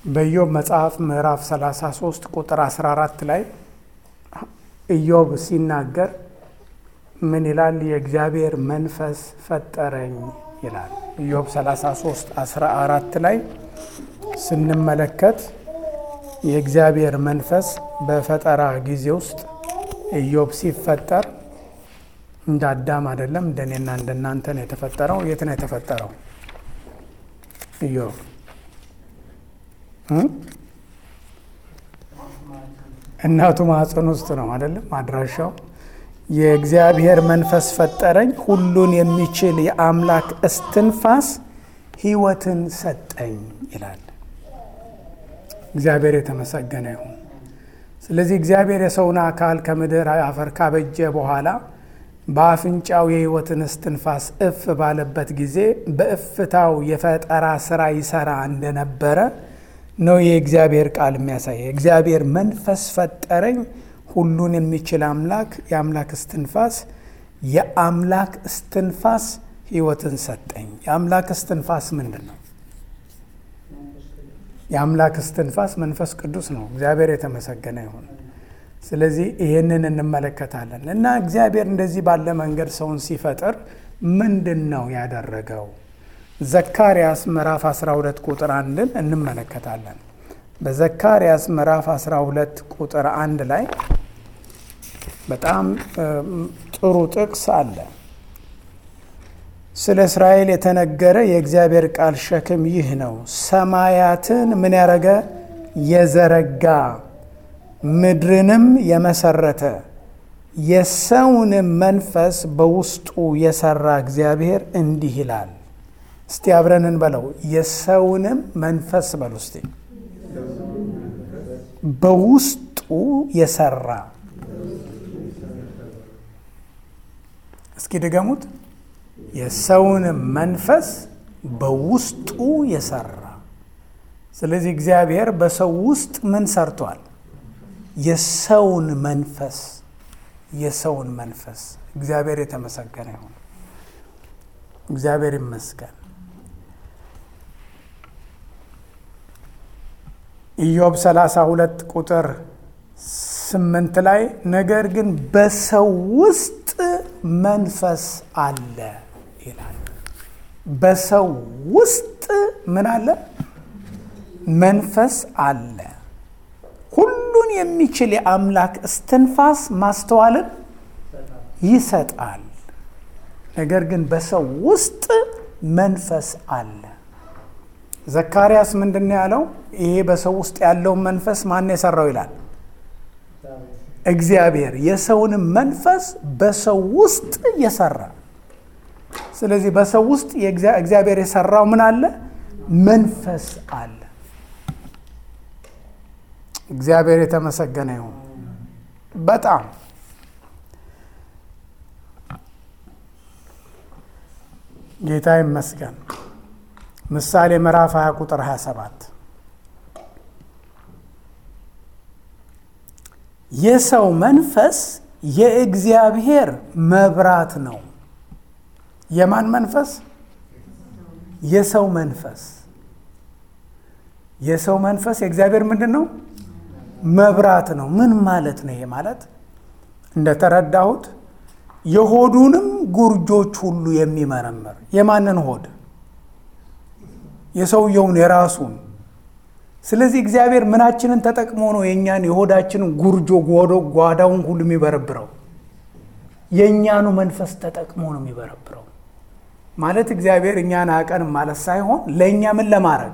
በኢዮብ መጽሐፍ ምዕራፍ 33 ቁጥር 14 ላይ ኢዮብ ሲናገር ምን ይላል? የእግዚአብሔር መንፈስ ፈጠረኝ ይላል። ኢዮብ 33 14 ላይ ስንመለከት የእግዚአብሔር መንፈስ በፈጠራ ጊዜ ውስጥ ኢዮብ ሲፈጠር እንደ አዳም አይደለም፣ እንደኔና እንደናንተ ነው የተፈጠረው። የት ነው የተፈጠረው ኢዮብ? እናቱ ማህፀን ውስጥ ነው አይደለም አድራሻው። የእግዚአብሔር መንፈስ ፈጠረኝ፣ ሁሉን የሚችል የአምላክ እስትንፋስ ሕይወትን ሰጠኝ ይላል። እግዚአብሔር የተመሰገነ ይሁን። ስለዚህ እግዚአብሔር የሰውን አካል ከምድር አፈር ካበጀ በኋላ በአፍንጫው የሕይወትን እስትንፋስ እፍ ባለበት ጊዜ በእፍታው የፈጠራ ስራ ይሰራ እንደነበረ ነው የእግዚአብሔር ቃል የሚያሳየ። እግዚአብሔር መንፈስ ፈጠረኝ፣ ሁሉን የሚችል አምላክ የአምላክ እስትንፋስ የአምላክ እስትንፋስ ሕይወትን ሰጠኝ። የአምላክ እስትንፋስ ምንድን ነው? የአምላክ እስትንፋስ መንፈስ ቅዱስ ነው። እግዚአብሔር የተመሰገነ ይሁን። ስለዚህ ይህንን እንመለከታለን እና እግዚአብሔር እንደዚህ ባለ መንገድ ሰውን ሲፈጥር ምንድን ነው ያደረገው? ዘካርያስ ምዕራፍ 12 ቁጥር አንድን እንመለከታለን። በዘካርያስ ምዕራፍ 12 ቁጥር አንድ ላይ በጣም ጥሩ ጥቅስ አለ። ስለ እስራኤል የተነገረ የእግዚአብሔር ቃል ሸክም ይህ ነው። ሰማያትን ምን ያደረገ የዘረጋ ምድርንም የመሰረተ የሰውንም መንፈስ በውስጡ የሰራ እግዚአብሔር እንዲህ ይላል። እስቲ አብረን እንበለው። የሰውንም መንፈስ በሉ እስቲ። በውስጡ የሰራ እስኪ ድገሙት። የሰውንም መንፈስ በውስጡ የሰራ። ስለዚህ እግዚአብሔር በሰው ውስጥ ምን ሰርቷል? የሰውን መንፈስ የሰውን መንፈስ። እግዚአብሔር የተመሰገነ ይሁን። እግዚአብሔር ይመስገን። ኢዮብ 32 ቁጥር ስምንት ላይ ነገር ግን በሰው ውስጥ መንፈስ አለ ይላል። በሰው ውስጥ ምን አለ? መንፈስ አለ። ሁሉን የሚችል የአምላክ እስትንፋስ ማስተዋልን ይሰጣል። ነገር ግን በሰው ውስጥ መንፈስ አለ። ዘካርያስ ምንድን ነው ያለው? ይሄ በሰው ውስጥ ያለውን መንፈስ ማን የሰራው ይላል? እግዚአብሔር የሰውንም መንፈስ በሰው ውስጥ የሰራ። ስለዚህ በሰው ውስጥ እግዚአብሔር የሰራው ምን አለ? መንፈስ አለ። እግዚአብሔር የተመሰገነ ይሁን። በጣም ጌታ ይመስገን። ምሳሌ ምዕራፍ 20 ቁጥር 27 የሰው መንፈስ የእግዚአብሔር መብራት ነው። የማን መንፈስ? የሰው መንፈስ። የሰው መንፈስ የእግዚአብሔር ምንድን ነው? መብራት ነው። ምን ማለት ነው? ይሄ ማለት እንደተረዳሁት የሆዱንም ጉርጆች ሁሉ የሚመረምር የማንን ሆድ? የሰውየውን የራሱን። ስለዚህ እግዚአብሔር ምናችንን ተጠቅሞ ነው የእኛን የሆዳችንን ጉርጆ ጓዳውን ሁሉ የሚበረብረው? የእኛኑ መንፈስ ተጠቅሞ ነው የሚበረብረው። ማለት እግዚአብሔር እኛን አያውቀንም ማለት ሳይሆን ለእኛ ምን ለማድረግ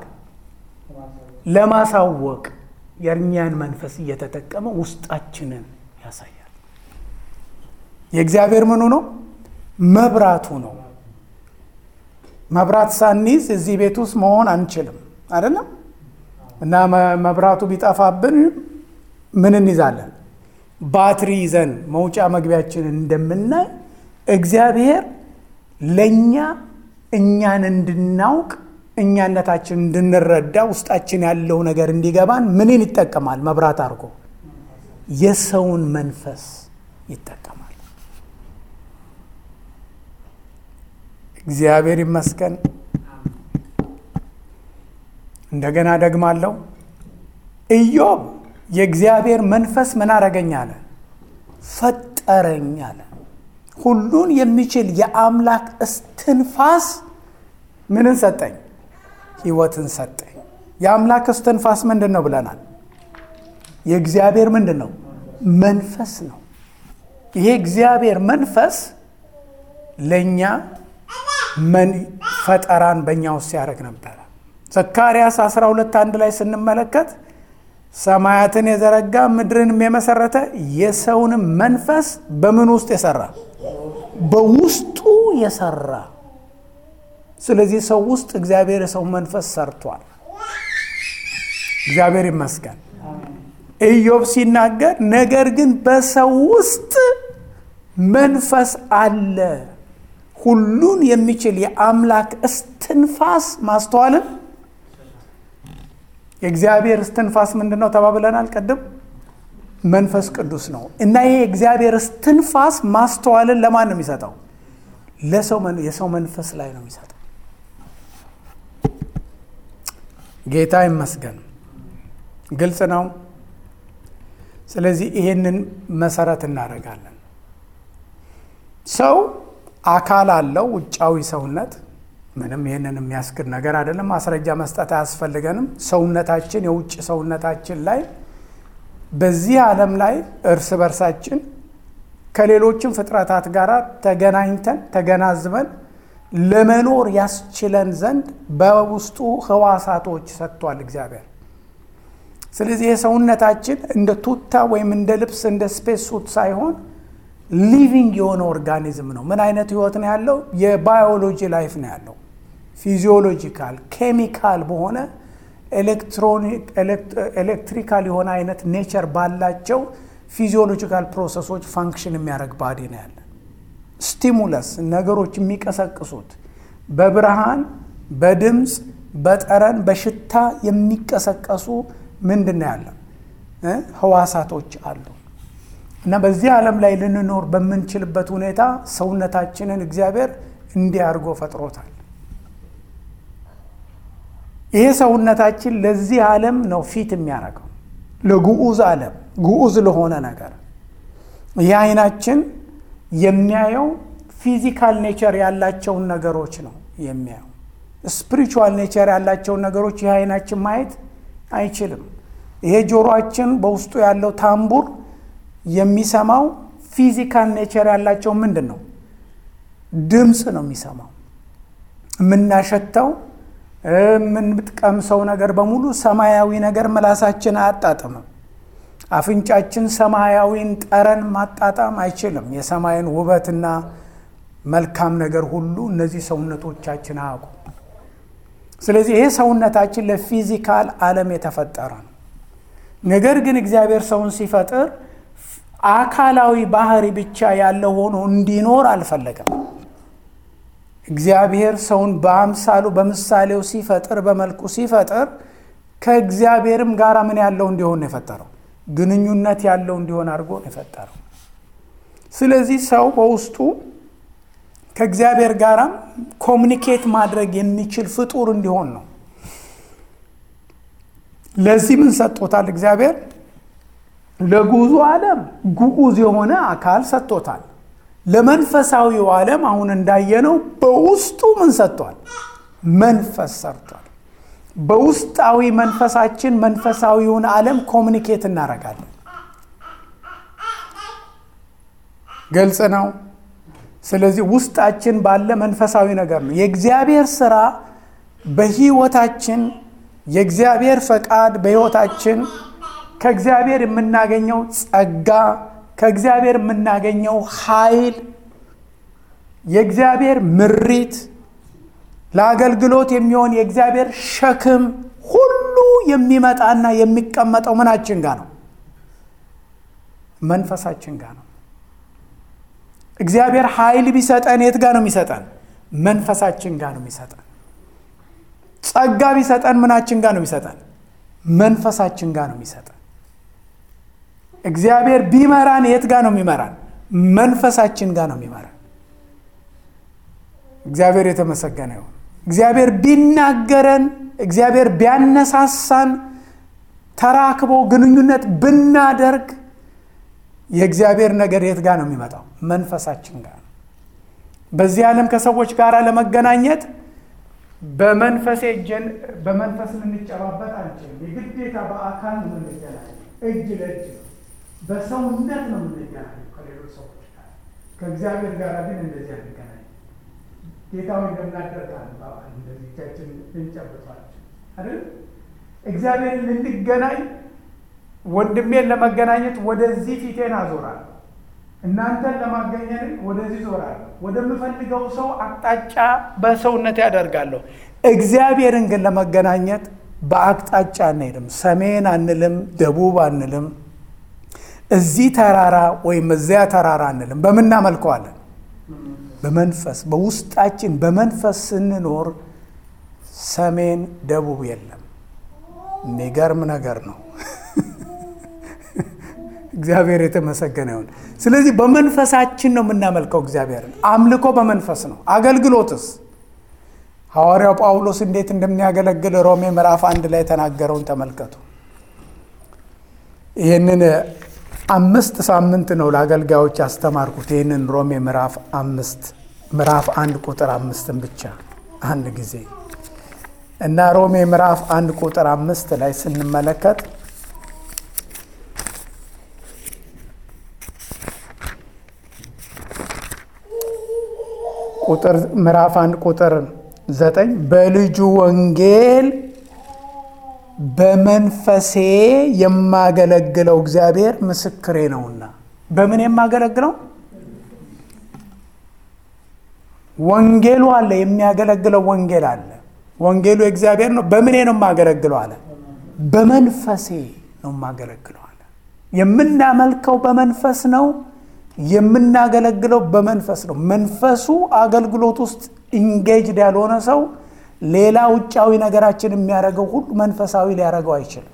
ለማሳወቅ የእኛን መንፈስ እየተጠቀመ ውስጣችንን ያሳያል። የእግዚአብሔር ምኑ ነው? መብራቱ ነው። መብራት ሳንይዝ እዚህ ቤት ውስጥ መሆን አንችልም አይደለም። እና መብራቱ ቢጠፋብን ምን እንይዛለን? ባትሪ ይዘን መውጫ መግቢያችንን እንደምናይ እግዚአብሔር ለእኛ እኛን እንድናውቅ እኛነታችን እንድንረዳ ውስጣችን ያለው ነገር እንዲገባን ምንን ይጠቀማል? መብራት አድርጎ የሰውን መንፈስ ይጠቀማል። እግዚአብሔር ይመስገን። እንደገና ደግማለሁ። ኢዮብ የእግዚአብሔር መንፈስ ምን አረገኝ አለ? ፈጠረኝ አለ። ሁሉን የሚችል የአምላክ እስትንፋስ ምንን ሰጠኝ? ህይወትን ሰጠኝ። የአምላክ እስትንፋስ ምንድን ነው ብለናል? የእግዚአብሔር ምንድን ነው? መንፈስ ነው። ይሄ እግዚአብሔር መንፈስ ለእኛ ፈጠራን በእኛ ውስጥ ሲያደርግ ነበረ። ዘካርያስ 12 አንድ ላይ ስንመለከት ሰማያትን የዘረጋ ምድርንም የመሰረተ የሰውንም መንፈስ በምን ውስጥ የሰራ በውስጡ የሰራ ስለዚህ ሰው ውስጥ እግዚአብሔር የሰው መንፈስ ሰርቷል። እግዚአብሔር ይመስገን። ኢዮብ ሲናገር ነገር ግን በሰው ውስጥ መንፈስ አለ፣ ሁሉን የሚችል የአምላክ እስትንፋስ ማስተዋልን የእግዚአብሔር እስትንፋስ ምንድን ነው ተባብለናል ቅድም መንፈስ ቅዱስ ነው እና ይሄ የእግዚአብሔር እስትንፋስ ማስተዋልን ለማን ነው የሚሰጠው ለሰው የሰው መንፈስ ላይ ነው የሚሰጠው ጌታ ይመስገን ግልጽ ነው ስለዚህ ይሄንን መሰረት እናደርጋለን ሰው አካል አለው ውጫዊ ሰውነት ምንም ይህንን የሚያስክድ ነገር አይደለም ማስረጃ መስጠት አያስፈልገንም ሰውነታችን የውጭ ሰውነታችን ላይ በዚህ ዓለም ላይ እርስ በርሳችን ከሌሎችም ፍጥረታት ጋር ተገናኝተን ተገናዝበን ለመኖር ያስችለን ዘንድ በውስጡ ህዋሳቶች ሰጥቷል እግዚአብሔር ስለዚህ የሰውነታችን እንደ ቱታ ወይም እንደ ልብስ እንደ ስፔስ ሱት ሳይሆን ሊቪንግ የሆነ ኦርጋኒዝም ነው ምን አይነት ህይወት ነው ያለው የባዮሎጂ ላይፍ ነው ያለው ፊዚዮሎጂካል ኬሚካል በሆነ ኤሌክትሪካል የሆነ አይነት ኔቸር ባላቸው ፊዚዮሎጂካል ፕሮሰሶች ፋንክሽን የሚያደርግ ባዲ ነው ያለ ስቲሙለስ ነገሮች የሚቀሰቅሱት በብርሃን በድምፅ በጠረን በሽታ የሚቀሰቀሱ ምንድን ነው ያለ ህዋሳቶች አሉ እና በዚህ ዓለም ላይ ልንኖር በምንችልበት ሁኔታ ሰውነታችንን እግዚአብሔር እንዲህ አድርጎ ፈጥሮታል ይሄ ሰውነታችን ለዚህ ዓለም ነው ፊት የሚያደርገው ለግዑዝ ዓለም ግዑዝ ለሆነ ነገር ይህ አይናችን የሚያየው ፊዚካል ኔቸር ያላቸውን ነገሮች ነው የሚያየው ስፒሪቹዋል ኔቸር ያላቸውን ነገሮች ይህ አይናችን ማየት አይችልም ይሄ ጆሮአችን በውስጡ ያለው ታምቡር የሚሰማው ፊዚካል ኔቸር ያላቸው ምንድን ነው ድምፅ ነው የሚሰማው የምናሸተው የምንጥቀምሰው ነገር በሙሉ ሰማያዊ ነገር ምላሳችን አያጣጥምም አፍንጫችን ሰማያዊን ጠረን ማጣጣም አይችልም የሰማይን ውበትና መልካም ነገር ሁሉ እነዚህ ሰውነቶቻችን አያውቁ ስለዚህ ይሄ ሰውነታችን ለፊዚካል ዓለም የተፈጠረ ነው ነገር ግን እግዚአብሔር ሰውን ሲፈጥር አካላዊ ባህሪ ብቻ ያለው ሆኖ እንዲኖር አልፈለገም እግዚአብሔር ሰውን በአምሳሉ በምሳሌው ሲፈጥር በመልኩ ሲፈጥር ከእግዚአብሔርም ጋር ምን ያለው እንዲሆን ነው የፈጠረው ግንኙነት ያለው እንዲሆን አድርጎ ነው የፈጠረው ስለዚህ ሰው በውስጡ ከእግዚአብሔር ጋራም ኮሚኒኬት ማድረግ የሚችል ፍጡር እንዲሆን ነው ለዚህ ምን ሰጥቶታል እግዚአብሔር ለጉዞ ዓለም ጉዑዝ የሆነ አካል ሰጥቶታል ለመንፈሳዊው ዓለም አሁን እንዳየነው በውስጡ ምን ሰጥቷል መንፈስ ሰርቷል በውስጣዊ መንፈሳችን መንፈሳዊውን ዓለም ኮሚኒኬት እናደርጋለን ግልጽ ነው ስለዚህ ውስጣችን ባለ መንፈሳዊ ነገር ነው የእግዚአብሔር ስራ በህይወታችን የእግዚአብሔር ፈቃድ በህይወታችን ከእግዚአብሔር የምናገኘው ጸጋ ከእግዚአብሔር የምናገኘው ኃይል የእግዚአብሔር ምሪት ለአገልግሎት የሚሆን የእግዚአብሔር ሸክም ሁሉ የሚመጣና የሚቀመጠው ምናችን ጋር ነው መንፈሳችን ጋር ነው እግዚአብሔር ኃይል ቢሰጠን የት ጋር ነው የሚሰጠን መንፈሳችን ጋር ነው የሚሰጠን ጸጋ ቢሰጠን ምናችን ጋር ነው የሚሰጠን መንፈሳችን ጋር ነው የሚሰጠን እግዚአብሔር ቢመራን የት ጋር ነው የሚመራን መንፈሳችን ጋር ነው የሚመራን እግዚአብሔር የተመሰገነ ይሁን እግዚአብሔር ቢናገረን እግዚአብሔር ቢያነሳሳን ተራክቦ ግንኙነት ብናደርግ የእግዚአብሔር ነገር የት ጋር ነው የሚመጣው? መንፈሳችን ጋር ነው። በዚህ ዓለም ከሰዎች ጋር ለመገናኘት በመንፈስ እጅን በመንፈስ ልንጨባበጥ አንችልም። የግዴታ በአካል ነው የምንገናኘው። እጅ ለእጅ ነው፣ በሰውነት ነው የምንገናኘው ከሌሎች ሰዎች ጋር። ከእግዚአብሔር ጋር ግን እንደዚህ አንገናኝ። ጌታዊ እንደምናደርጋል እንደዚህ እጃችን ልንጨብጧቸው አይደል? እግዚአብሔርን ልንገናኝ ወንድሜን ለመገናኘት ወደዚህ ፊቴን አዞራለሁ። እናንተን ለማገኘት ወደዚህ ዞራለሁ። ወደምፈልገው ሰው አቅጣጫ በሰውነት ያደርጋለሁ። እግዚአብሔርን ግን ለመገናኘት በአቅጣጫ አንሄድም። ሰሜን አንልም፣ ደቡብ አንልም፣ እዚህ ተራራ ወይም እዚያ ተራራ አንልም። በምናመልከዋለን በመንፈስ በውስጣችን በመንፈስ ስንኖር ሰሜን ደቡብ የለም። የሚገርም ነገር ነው። እግዚአብሔር የተመሰገነ ይሁን። ስለዚህ በመንፈሳችን ነው የምናመልከው እግዚአብሔርን። አምልኮ በመንፈስ ነው። አገልግሎትስ ሐዋርያው ጳውሎስ እንዴት እንደሚያገለግል ሮሜ ምዕራፍ አንድ ላይ የተናገረውን ተመልከቱ። ይህንን አምስት ሳምንት ነው ለአገልጋዮች ያስተማርኩት። ይህንን ሮሜ ምዕራፍ አምስት ምዕራፍ አንድ ቁጥር አምስትን ብቻ አንድ ጊዜ እና ሮሜ ምዕራፍ አንድ ቁጥር አምስት ላይ ስንመለከት ቁጥር ምዕራፍ አንድ ቁጥር ዘጠኝ በልጁ ወንጌል በመንፈሴ የማገለግለው እግዚአብሔር ምስክሬ ነውና። በምን የማገለግለው? ወንጌሉ አለ፣ የሚያገለግለው ወንጌል አለ። ወንጌሉ የእግዚአብሔር ነው። በምኔ ነው የማገለግለው አለ። በመንፈሴ ነው የማገለግለው አለ። የምናመልከው በመንፈስ ነው። የምናገለግለው በመንፈስ ነው። መንፈሱ አገልግሎት ውስጥ ኢንጌጅድ ያልሆነ ሰው ሌላ ውጫዊ ነገራችን የሚያደርገው ሁሉ መንፈሳዊ ሊያደርገው አይችልም።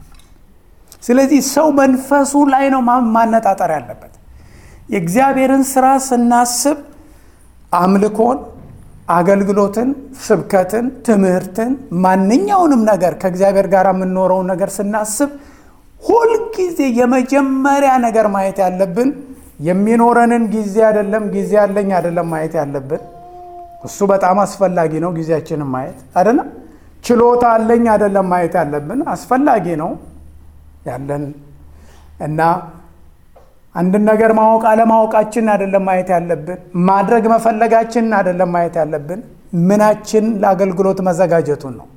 ስለዚህ ሰው መንፈሱ ላይ ነው ማነጣጠር ያለበት። የእግዚአብሔርን ስራ ስናስብ አምልኮን፣ አገልግሎትን፣ ስብከትን፣ ትምህርትን፣ ማንኛውንም ነገር ከእግዚአብሔር ጋር የምንኖረውን ነገር ስናስብ ሁልጊዜ የመጀመሪያ ነገር ማየት ያለብን የሚኖረንን ጊዜ አይደለም፣ ጊዜ ያለኝ አይደለም ማየት ያለብን እሱ በጣም አስፈላጊ ነው። ጊዜያችንን ማየት አይደለም። ችሎታ አለኝ አይደለም ማየት ያለብን አስፈላጊ ነው ያለን እና አንድን ነገር ማወቅ አለማወቃችን አይደለም ማየት ያለብን። ማድረግ መፈለጋችን አይደለም ማየት ያለብን። ምናችን ለአገልግሎት መዘጋጀቱን ነው።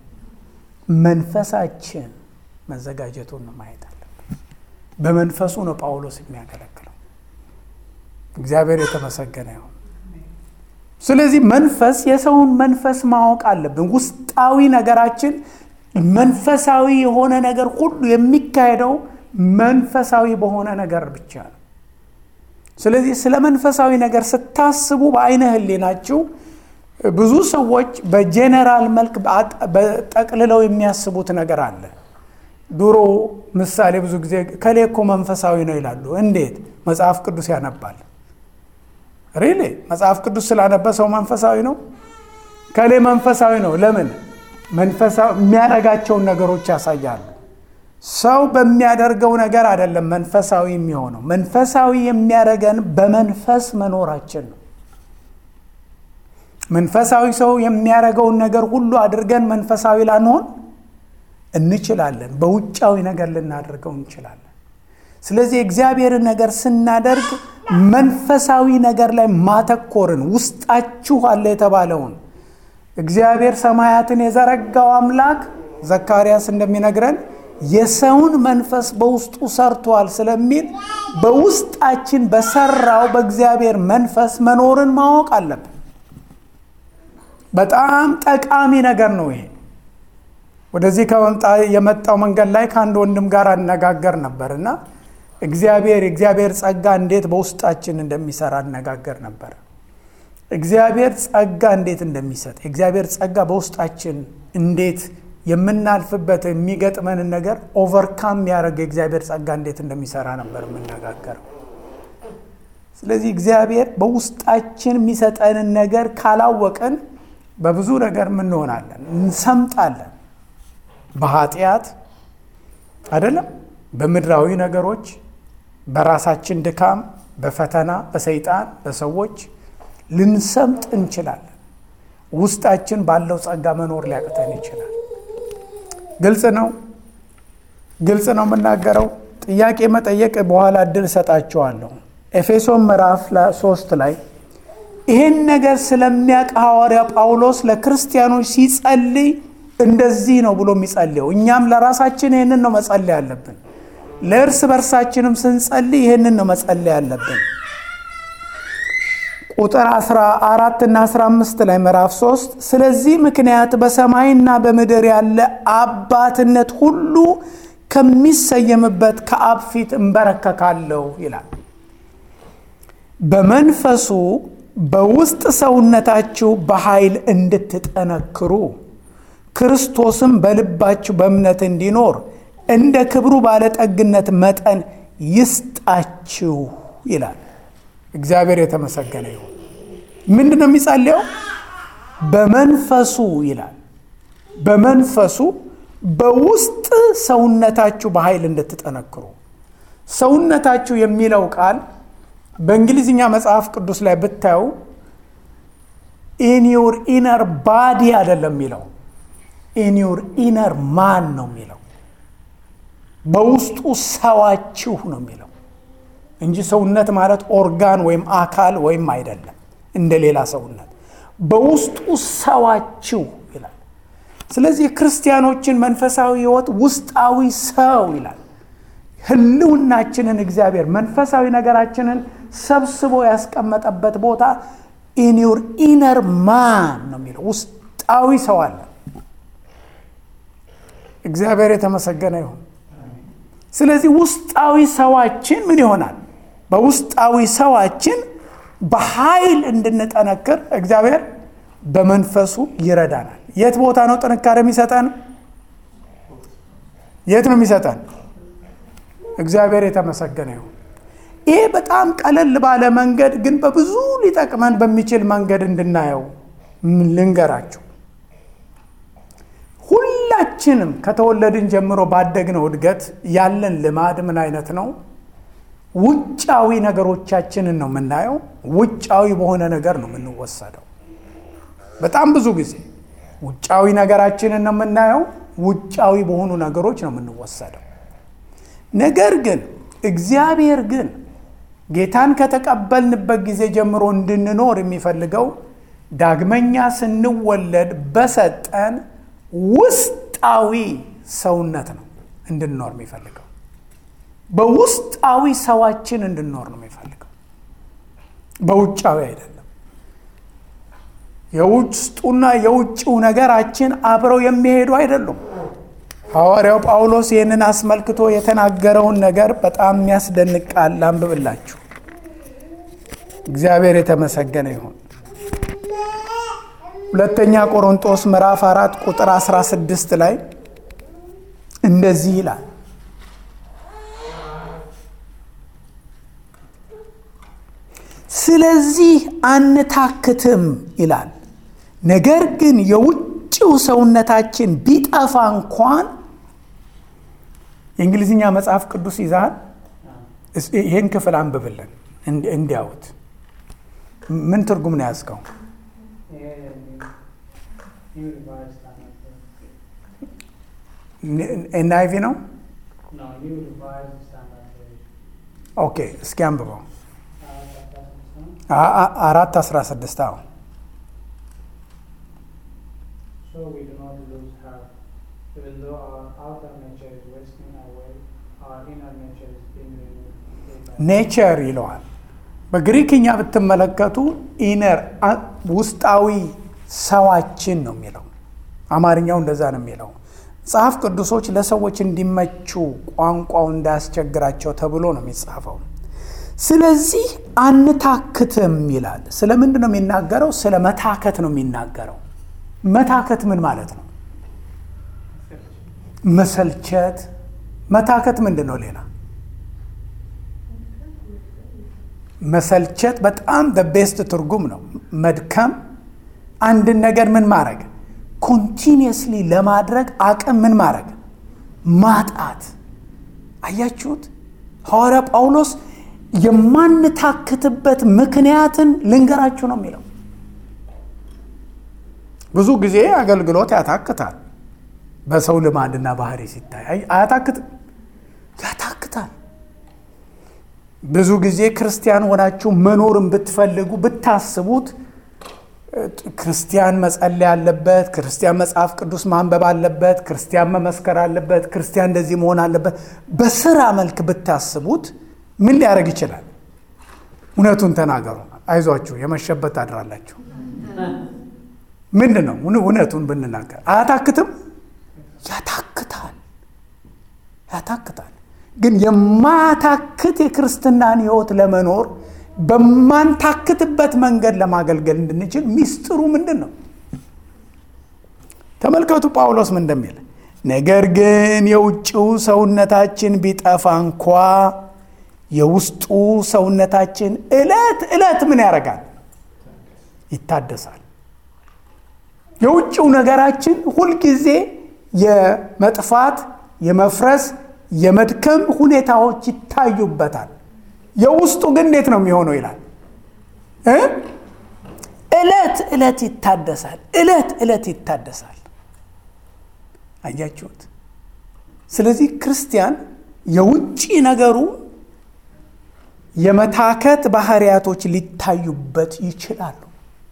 መንፈሳችን መዘጋጀቱን ነው ማየት አለብን። በመንፈሱ ነው ጳውሎስ የሚያገለግለው። እግዚአብሔር የተመሰገነ ይሁን። ስለዚህ መንፈስ የሰውን መንፈስ ማወቅ አለብን። ውስጣዊ ነገራችን መንፈሳዊ የሆነ ነገር ሁሉ የሚካሄደው መንፈሳዊ በሆነ ነገር ብቻ ነው። ስለዚህ ስለ መንፈሳዊ ነገር ስታስቡ በአይነ ህሊናችሁ ብዙ ሰዎች በጄኔራል መልክ ጠቅልለው የሚያስቡት ነገር አለ። ድሮ ምሳሌ ብዙ ጊዜ ከሌ እኮ መንፈሳዊ ነው ይላሉ። እንዴት? መጽሐፍ ቅዱስ ያነባል። ሪሊ መጽሐፍ ቅዱስ ስላነበ ሰው መንፈሳዊ ነው? ከሌ መንፈሳዊ ነው። ለምን? መንፈሳዊ የሚያደርጋቸውን ነገሮች ያሳያሉ። ሰው በሚያደርገው ነገር አይደለም መንፈሳዊ የሚሆነው። መንፈሳዊ የሚያደርገን በመንፈስ መኖራችን ነው። መንፈሳዊ ሰው የሚያደርገውን ነገር ሁሉ አድርገን መንፈሳዊ ላንሆን እንችላለን። በውጫዊ ነገር ልናደርገው እንችላለን። ስለዚህ የእግዚአብሔርን ነገር ስናደርግ መንፈሳዊ ነገር ላይ ማተኮርን ውስጣችሁ አለ የተባለውን እግዚአብሔር ሰማያትን የዘረጋው አምላክ ዘካርያስ እንደሚነግረን የሰውን መንፈስ በውስጡ ሰርቷል ስለሚል በውስጣችን በሰራው በእግዚአብሔር መንፈስ መኖርን ማወቅ አለብን። በጣም ጠቃሚ ነገር ነው ይሄ። ወደዚህ ከመምጣ የመጣው መንገድ ላይ ከአንድ ወንድም ጋር አነጋገር ነበር እና እግዚአብሔር የእግዚአብሔር ጸጋ እንዴት በውስጣችን እንደሚሰራ አነጋገር ነበር። እግዚአብሔር ጸጋ እንዴት እንደሚሰጥ የእግዚአብሔር ጸጋ በውስጣችን እንዴት የምናልፍበት የሚገጥመንን ነገር ኦቨርካም የሚያደርግ የእግዚአብሔር ጸጋ እንዴት እንደሚሰራ ነበር የምነጋገረው። ስለዚህ እግዚአብሔር በውስጣችን የሚሰጠንን ነገር ካላወቅን በብዙ ነገር እንሆናለን፣ እንሰምጣለን። በኃጢአት አይደለም። በምድራዊ ነገሮች፣ በራሳችን ድካም፣ በፈተና፣ በሰይጣን፣ በሰዎች ልንሰምጥ እንችላለን። ውስጣችን ባለው ጸጋ መኖር ሊያቅተን ይችላል። ግልጽ ነው፣ ግልጽ ነው የምናገረው። ጥያቄ መጠየቅ በኋላ እድል እሰጣቸዋለሁ። ኤፌሶን ምዕራፍ ሶስት ላይ ይህን ነገር ስለሚያውቅ ሐዋርያ ጳውሎስ ለክርስቲያኖች ሲጸልይ እንደዚህ ነው ብሎ የሚጸልየው። እኛም ለራሳችን ይህንን ነው መጸለይ ያለብን። ለእርስ በርሳችንም ስንጸልይ ይህንን ነው መጸለይ ያለብን። ቁጥር 14 እና 15 ላይ ምዕራፍ 3 ስለዚህ ምክንያት በሰማይና በምድር ያለ አባትነት ሁሉ ከሚሰየምበት ከአብ ፊት እንበረከካለሁ ይላል። በመንፈሱ በውስጥ ሰውነታችሁ በኃይል እንድትጠነክሩ ክርስቶስም በልባችሁ በእምነት እንዲኖር እንደ ክብሩ ባለጠግነት መጠን ይስጣችሁ ይላል። እግዚአብሔር የተመሰገነ ይሁን። ምንድን ነው የሚጸልየው? በመንፈሱ ይላል። በመንፈሱ በውስጥ ሰውነታችሁ በኃይል እንድትጠነክሩ። ሰውነታችሁ የሚለው ቃል በእንግሊዝኛ መጽሐፍ ቅዱስ ላይ ብታዩ ኢንዩር ኢነር ባዲ አይደለም የሚለው ኢንዩር ኢነር ማን ነው የሚለው በውስጡ ሰዋችሁ ነው የሚለው እንጂ ሰውነት ማለት ኦርጋን ወይም አካል ወይም አይደለም እንደ ሌላ ሰውነት በውስጡ ሰዋችሁ ይላል። ስለዚህ የክርስቲያኖችን መንፈሳዊ ሕይወት ውስጣዊ ሰው ይላል። ህልውናችንን እግዚአብሔር መንፈሳዊ ነገራችንን ሰብስቦ ያስቀመጠበት ቦታ ኢንዩር ኢነር ማን ነው የሚለው ውስጣዊ ሰው አለ። እግዚአብሔር የተመሰገነ ይሁን። ስለዚህ ውስጣዊ ሰዋችን ምን ይሆናል? በውስጣዊ ሰዋችን በኃይል እንድንጠነክር እግዚአብሔር በመንፈሱ ይረዳናል። የት ቦታ ነው ጥንካሬ የሚሰጠን? የት ነው የሚሰጠን? እግዚአብሔር የተመሰገነ ይሁን። ይሄ በጣም ቀለል ባለ መንገድ ግን በብዙ ሊጠቅመን በሚችል መንገድ እንድናየው ልንገራችሁ። ሁላችንም ከተወለድን ጀምሮ ባደግነው እድገት ያለን ልማድ ምን አይነት ነው? ውጫዊ ነገሮቻችንን ነው የምናየው። ውጫዊ በሆነ ነገር ነው የምንወሰደው። በጣም ብዙ ጊዜ ውጫዊ ነገራችንን ነው የምናየው። ውጫዊ በሆኑ ነገሮች ነው የምንወሰደው። ነገር ግን እግዚአብሔር ግን ጌታን ከተቀበልንበት ጊዜ ጀምሮ እንድንኖር የሚፈልገው ዳግመኛ ስንወለድ በሰጠን ውስጣዊ ሰውነት ነው እንድንኖር የሚፈልገው። በውስጣዊ ሰዋችን እንድንኖር ነው የሚፈልገው፣ በውጫዊ አይደለም። የውስጡና የውጭው ነገራችን አብረው የሚሄዱ አይደሉም። ሐዋርያው ጳውሎስ ይህንን አስመልክቶ የተናገረውን ነገር በጣም የሚያስደንቅ ቃል ላንብብላችሁ። እግዚአብሔር የተመሰገነ ይሁን። ሁለተኛ ቆሮንጦስ ምዕራፍ አራት ቁጥር 16 ላይ እንደዚህ ይላል ስለዚህ አንታክትም ይላል። ነገር ግን የውጭው ሰውነታችን ቢጠፋ እንኳን የእንግሊዝኛ መጽሐፍ ቅዱስ ይዛል። ይህን ክፍል አንብብልን እንዲያዩት። ምን ትርጉም ነው ያዝከው? ኤንአይቪ ነው። ኦኬ፣ እስኪ አንብበው። አራት አስራ ስድስት አዎ ኔቸር ይለዋል። በግሪክኛ ብትመለከቱ ኢነር ውስጣዊ ሰዋችን ነው የሚለው። አማርኛው እንደዛ ነው የሚለው። መጽሐፍ ቅዱሶች ለሰዎች እንዲመቹ ቋንቋው እንዳያስቸግራቸው ተብሎ ነው የሚጻፈው። ስለዚህ አንታክትም ይላል። ስለ ምንድን ነው የሚናገረው? ስለ መታከት ነው የሚናገረው። መታከት ምን ማለት ነው? መሰልቸት። መታከት ምንድን ነው? ሌላ መሰልቸት በጣም በቤስት ትርጉም ነው። መድከም፣ አንድን ነገር ምን ማድረግ ኮንቲኒየስሊ ለማድረግ አቅም ምን ማድረግ ማጣት። አያችሁት? ሐዋርያ ጳውሎስ የማንታክትበት ምክንያትን ልንገራችሁ ነው የሚለው። ብዙ ጊዜ አገልግሎት ያታክታል። በሰው ልማድና ባህሪ ሲታይ አያታክትም፣ ያታክታል። ብዙ ጊዜ ክርስቲያን ሆናችሁ መኖርን ብትፈልጉ ብታስቡት ክርስቲያን መጸለይ አለበት፣ ክርስቲያን መጽሐፍ ቅዱስ ማንበብ አለበት፣ ክርስቲያን መመስከር አለበት፣ ክርስቲያን እንደዚህ መሆን አለበት። በስራ መልክ ብታስቡት ምን ሊያደርግ ይችላል? እውነቱን ተናገሩ። አይዟችሁ፣ የመሸበት ታድራላችሁ። ምንድን ነው እውነቱን ብንናገር አያታክትም? ያታክታል፣ ያታክታል። ግን የማያታክት የክርስትናን ሕይወት ለመኖር በማንታክትበት መንገድ ለማገልገል እንድንችል ሚስጥሩ ምንድን ነው? ተመልከቱ ጳውሎስ ምን እንደሚል፣ ነገር ግን የውጭው ሰውነታችን ቢጠፋ እንኳ የውስጡ ሰውነታችን ዕለት ዕለት ምን ያደርጋል? ይታደሳል። የውጭው ነገራችን ሁልጊዜ የመጥፋት የመፍረስ የመድከም ሁኔታዎች ይታዩበታል። የውስጡ ግን እንዴት ነው የሚሆነው ይላል እ ዕለት ዕለት ይታደሳል። ዕለት ዕለት ይታደሳል። አያችሁት? ስለዚህ ክርስቲያን የውጭ ነገሩ የመታከት ባህሪያቶች ሊታዩበት ይችላሉ።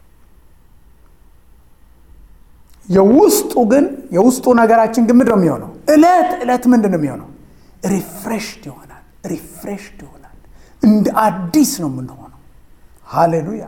የውስጡ ግን የውስጡ ነገራችን ግን ምንድን ነው የሚሆነው? ዕለት ዕለት ምንድን ነው የሚሆነው? ሪፍሬሽድ ይሆናል። ሪፍሬሽድ ይሆናል። እንደ አዲስ ነው የምንሆነው። ሃሌሉያ!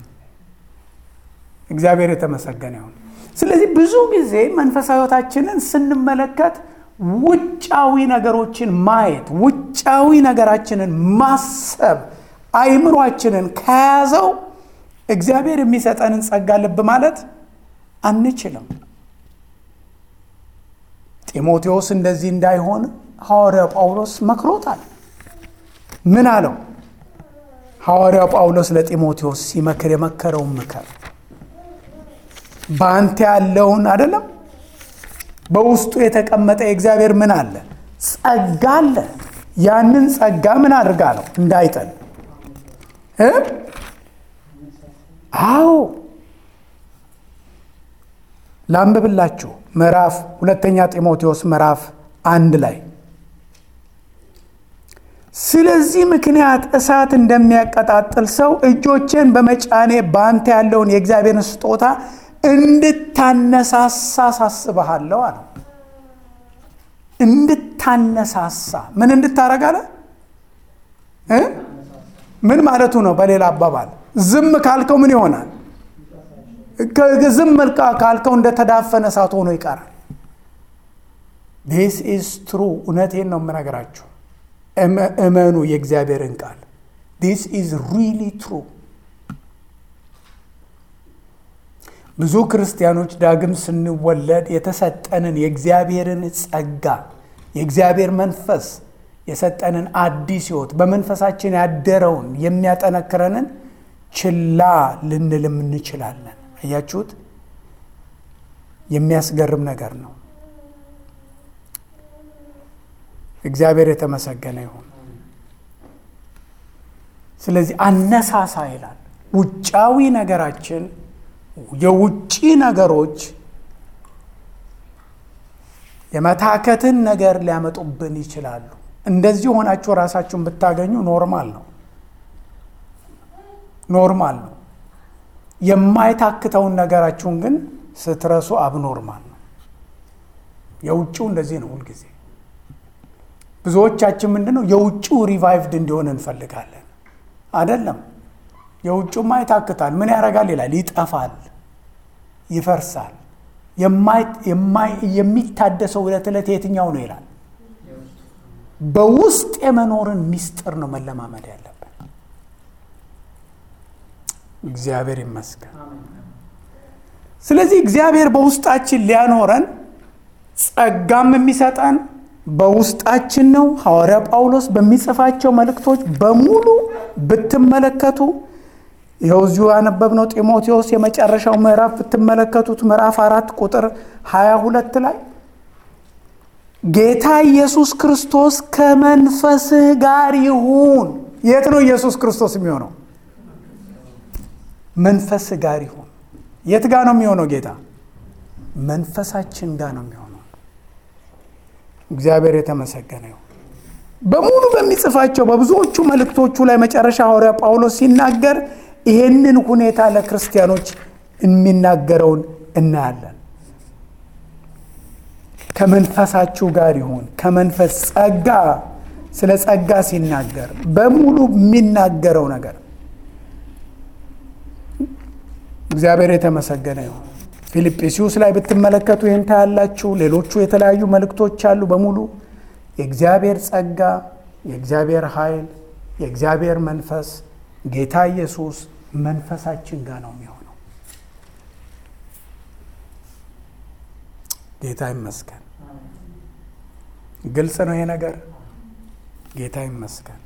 እግዚአብሔር የተመሰገነ ይሁን። ስለዚህ ብዙ ጊዜ መንፈሳዊ ሕይወታችንን ስንመለከት ውጫዊ ነገሮችን ማየት፣ ውጫዊ ነገራችንን ማሰብ አይምሯችንን ከያዘው እግዚአብሔር የሚሰጠንን ጸጋ ልብ ማለት አንችልም። ጢሞቴዎስ እንደዚህ እንዳይሆን ሐዋርያው ጳውሎስ መክሮታል። ምን አለው? ሐዋርያው ጳውሎስ ለጢሞቴዎስ ሲመክር የመከረውን ምክር በአንተ ያለውን አይደለም በውስጡ የተቀመጠ የእግዚአብሔር ምን አለ? ጸጋ አለ። ያንን ጸጋ ምን አድርጋ ነው እንዳይጠል እ አዎ ላንብብላችሁ ምዕራፍ ሁለተኛ ጢሞቴዎስ ምዕራፍ አንድ ላይ ስለዚህ ምክንያት እሳት እንደሚያቀጣጥል ሰው እጆቼን በመጫኔ በአንተ ያለውን የእግዚአብሔርን ስጦታ እንድታነሳሳ ሳስበሃለሁ አለ። እንድታነሳሳ ምን እንድታረጋለ እ ምን ማለቱ ነው? በሌላ አባባል ዝም ካልከው ምን ይሆናል? ዝም ካልከው እንደተዳፈነ እሳት ሆኖ ይቀራል። ዲስ ኢዝ ትሩ። እውነቴን ነው የምነግራችሁ። እመኑ የእግዚአብሔርን ቃል። ዲስ ኢዝ ሪሊ ትሩ። ብዙ ክርስቲያኖች ዳግም ስንወለድ የተሰጠንን የእግዚአብሔርን ጸጋ የእግዚአብሔር መንፈስ የሰጠንን አዲስ ሕይወት በመንፈሳችን ያደረውን የሚያጠነክረንን ችላ ልንልም እንችላለን። አያችሁት? የሚያስገርም ነገር ነው። እግዚአብሔር የተመሰገነ ይሁን። ስለዚህ አነሳሳ ይላል። ውጫዊ ነገራችን የውጭ ነገሮች የመታከትን ነገር ሊያመጡብን ይችላሉ። እንደዚህ ሆናችሁ ራሳችሁን ብታገኙ ኖርማል ነው፣ ኖርማል ነው። የማይታክተውን ነገራችሁን ግን ስትረሱ አብኖርማል ነው። የውጭው እንደዚህ ነው ሁልጊዜ። ብዙዎቻችን ምንድን ነው የውጭው ሪቫይቭድ እንዲሆን እንፈልጋለን። አይደለም። የውጭውማ ይታክታል። ምን ያደርጋል ይላል? ይጠፋል፣ ይፈርሳል። የሚታደሰው ዕለት ዕለት የትኛው ነው ይላል? በውስጥ የመኖርን ሚስጥር ነው መለማመድ ያለብን። እግዚአብሔር ይመስገን። ስለዚህ እግዚአብሔር በውስጣችን ሊያኖረን ጸጋም የሚሰጠን በውስጣችን ነው። ሐዋርያ ጳውሎስ በሚጽፋቸው መልእክቶች በሙሉ ብትመለከቱ ይኸው እዚሁ ያነበብነው ጢሞቴዎስ የመጨረሻው ምዕራፍ ብትመለከቱት ምዕራፍ አራት ቁጥር 22 ላይ ጌታ ኢየሱስ ክርስቶስ ከመንፈስህ ጋር ይሁን። የት ነው ኢየሱስ ክርስቶስ የሚሆነው? መንፈስህ ጋር ይሁን። የት ጋር ነው የሚሆነው? ጌታ መንፈሳችን ጋር ነው የሚሆነው። እግዚአብሔር የተመሰገነ ይሁን። በሙሉ በሚጽፋቸው በብዙዎቹ መልእክቶቹ ላይ መጨረሻ ሐዋርያ ጳውሎስ ሲናገር ይሄንን ሁኔታ ለክርስቲያኖች የሚናገረውን እናያለን። ከመንፈሳችሁ ጋር ይሁን። ከመንፈስ ጸጋ፣ ስለ ጸጋ ሲናገር በሙሉ የሚናገረው ነገር እግዚአብሔር የተመሰገነ ይሁን። ፊልጵስዩስ ላይ ብትመለከቱ ይህን ታያላችሁ። ሌሎቹ የተለያዩ መልእክቶች አሉ። በሙሉ የእግዚአብሔር ጸጋ፣ የእግዚአብሔር ኃይል፣ የእግዚአብሔር መንፈስ ጌታ ኢየሱስ መንፈሳችን ጋር ነው የሚሆነው። ጌታ ይመስገን። ግልጽ ነው ይሄ ነገር። ጌታ ይመስገን።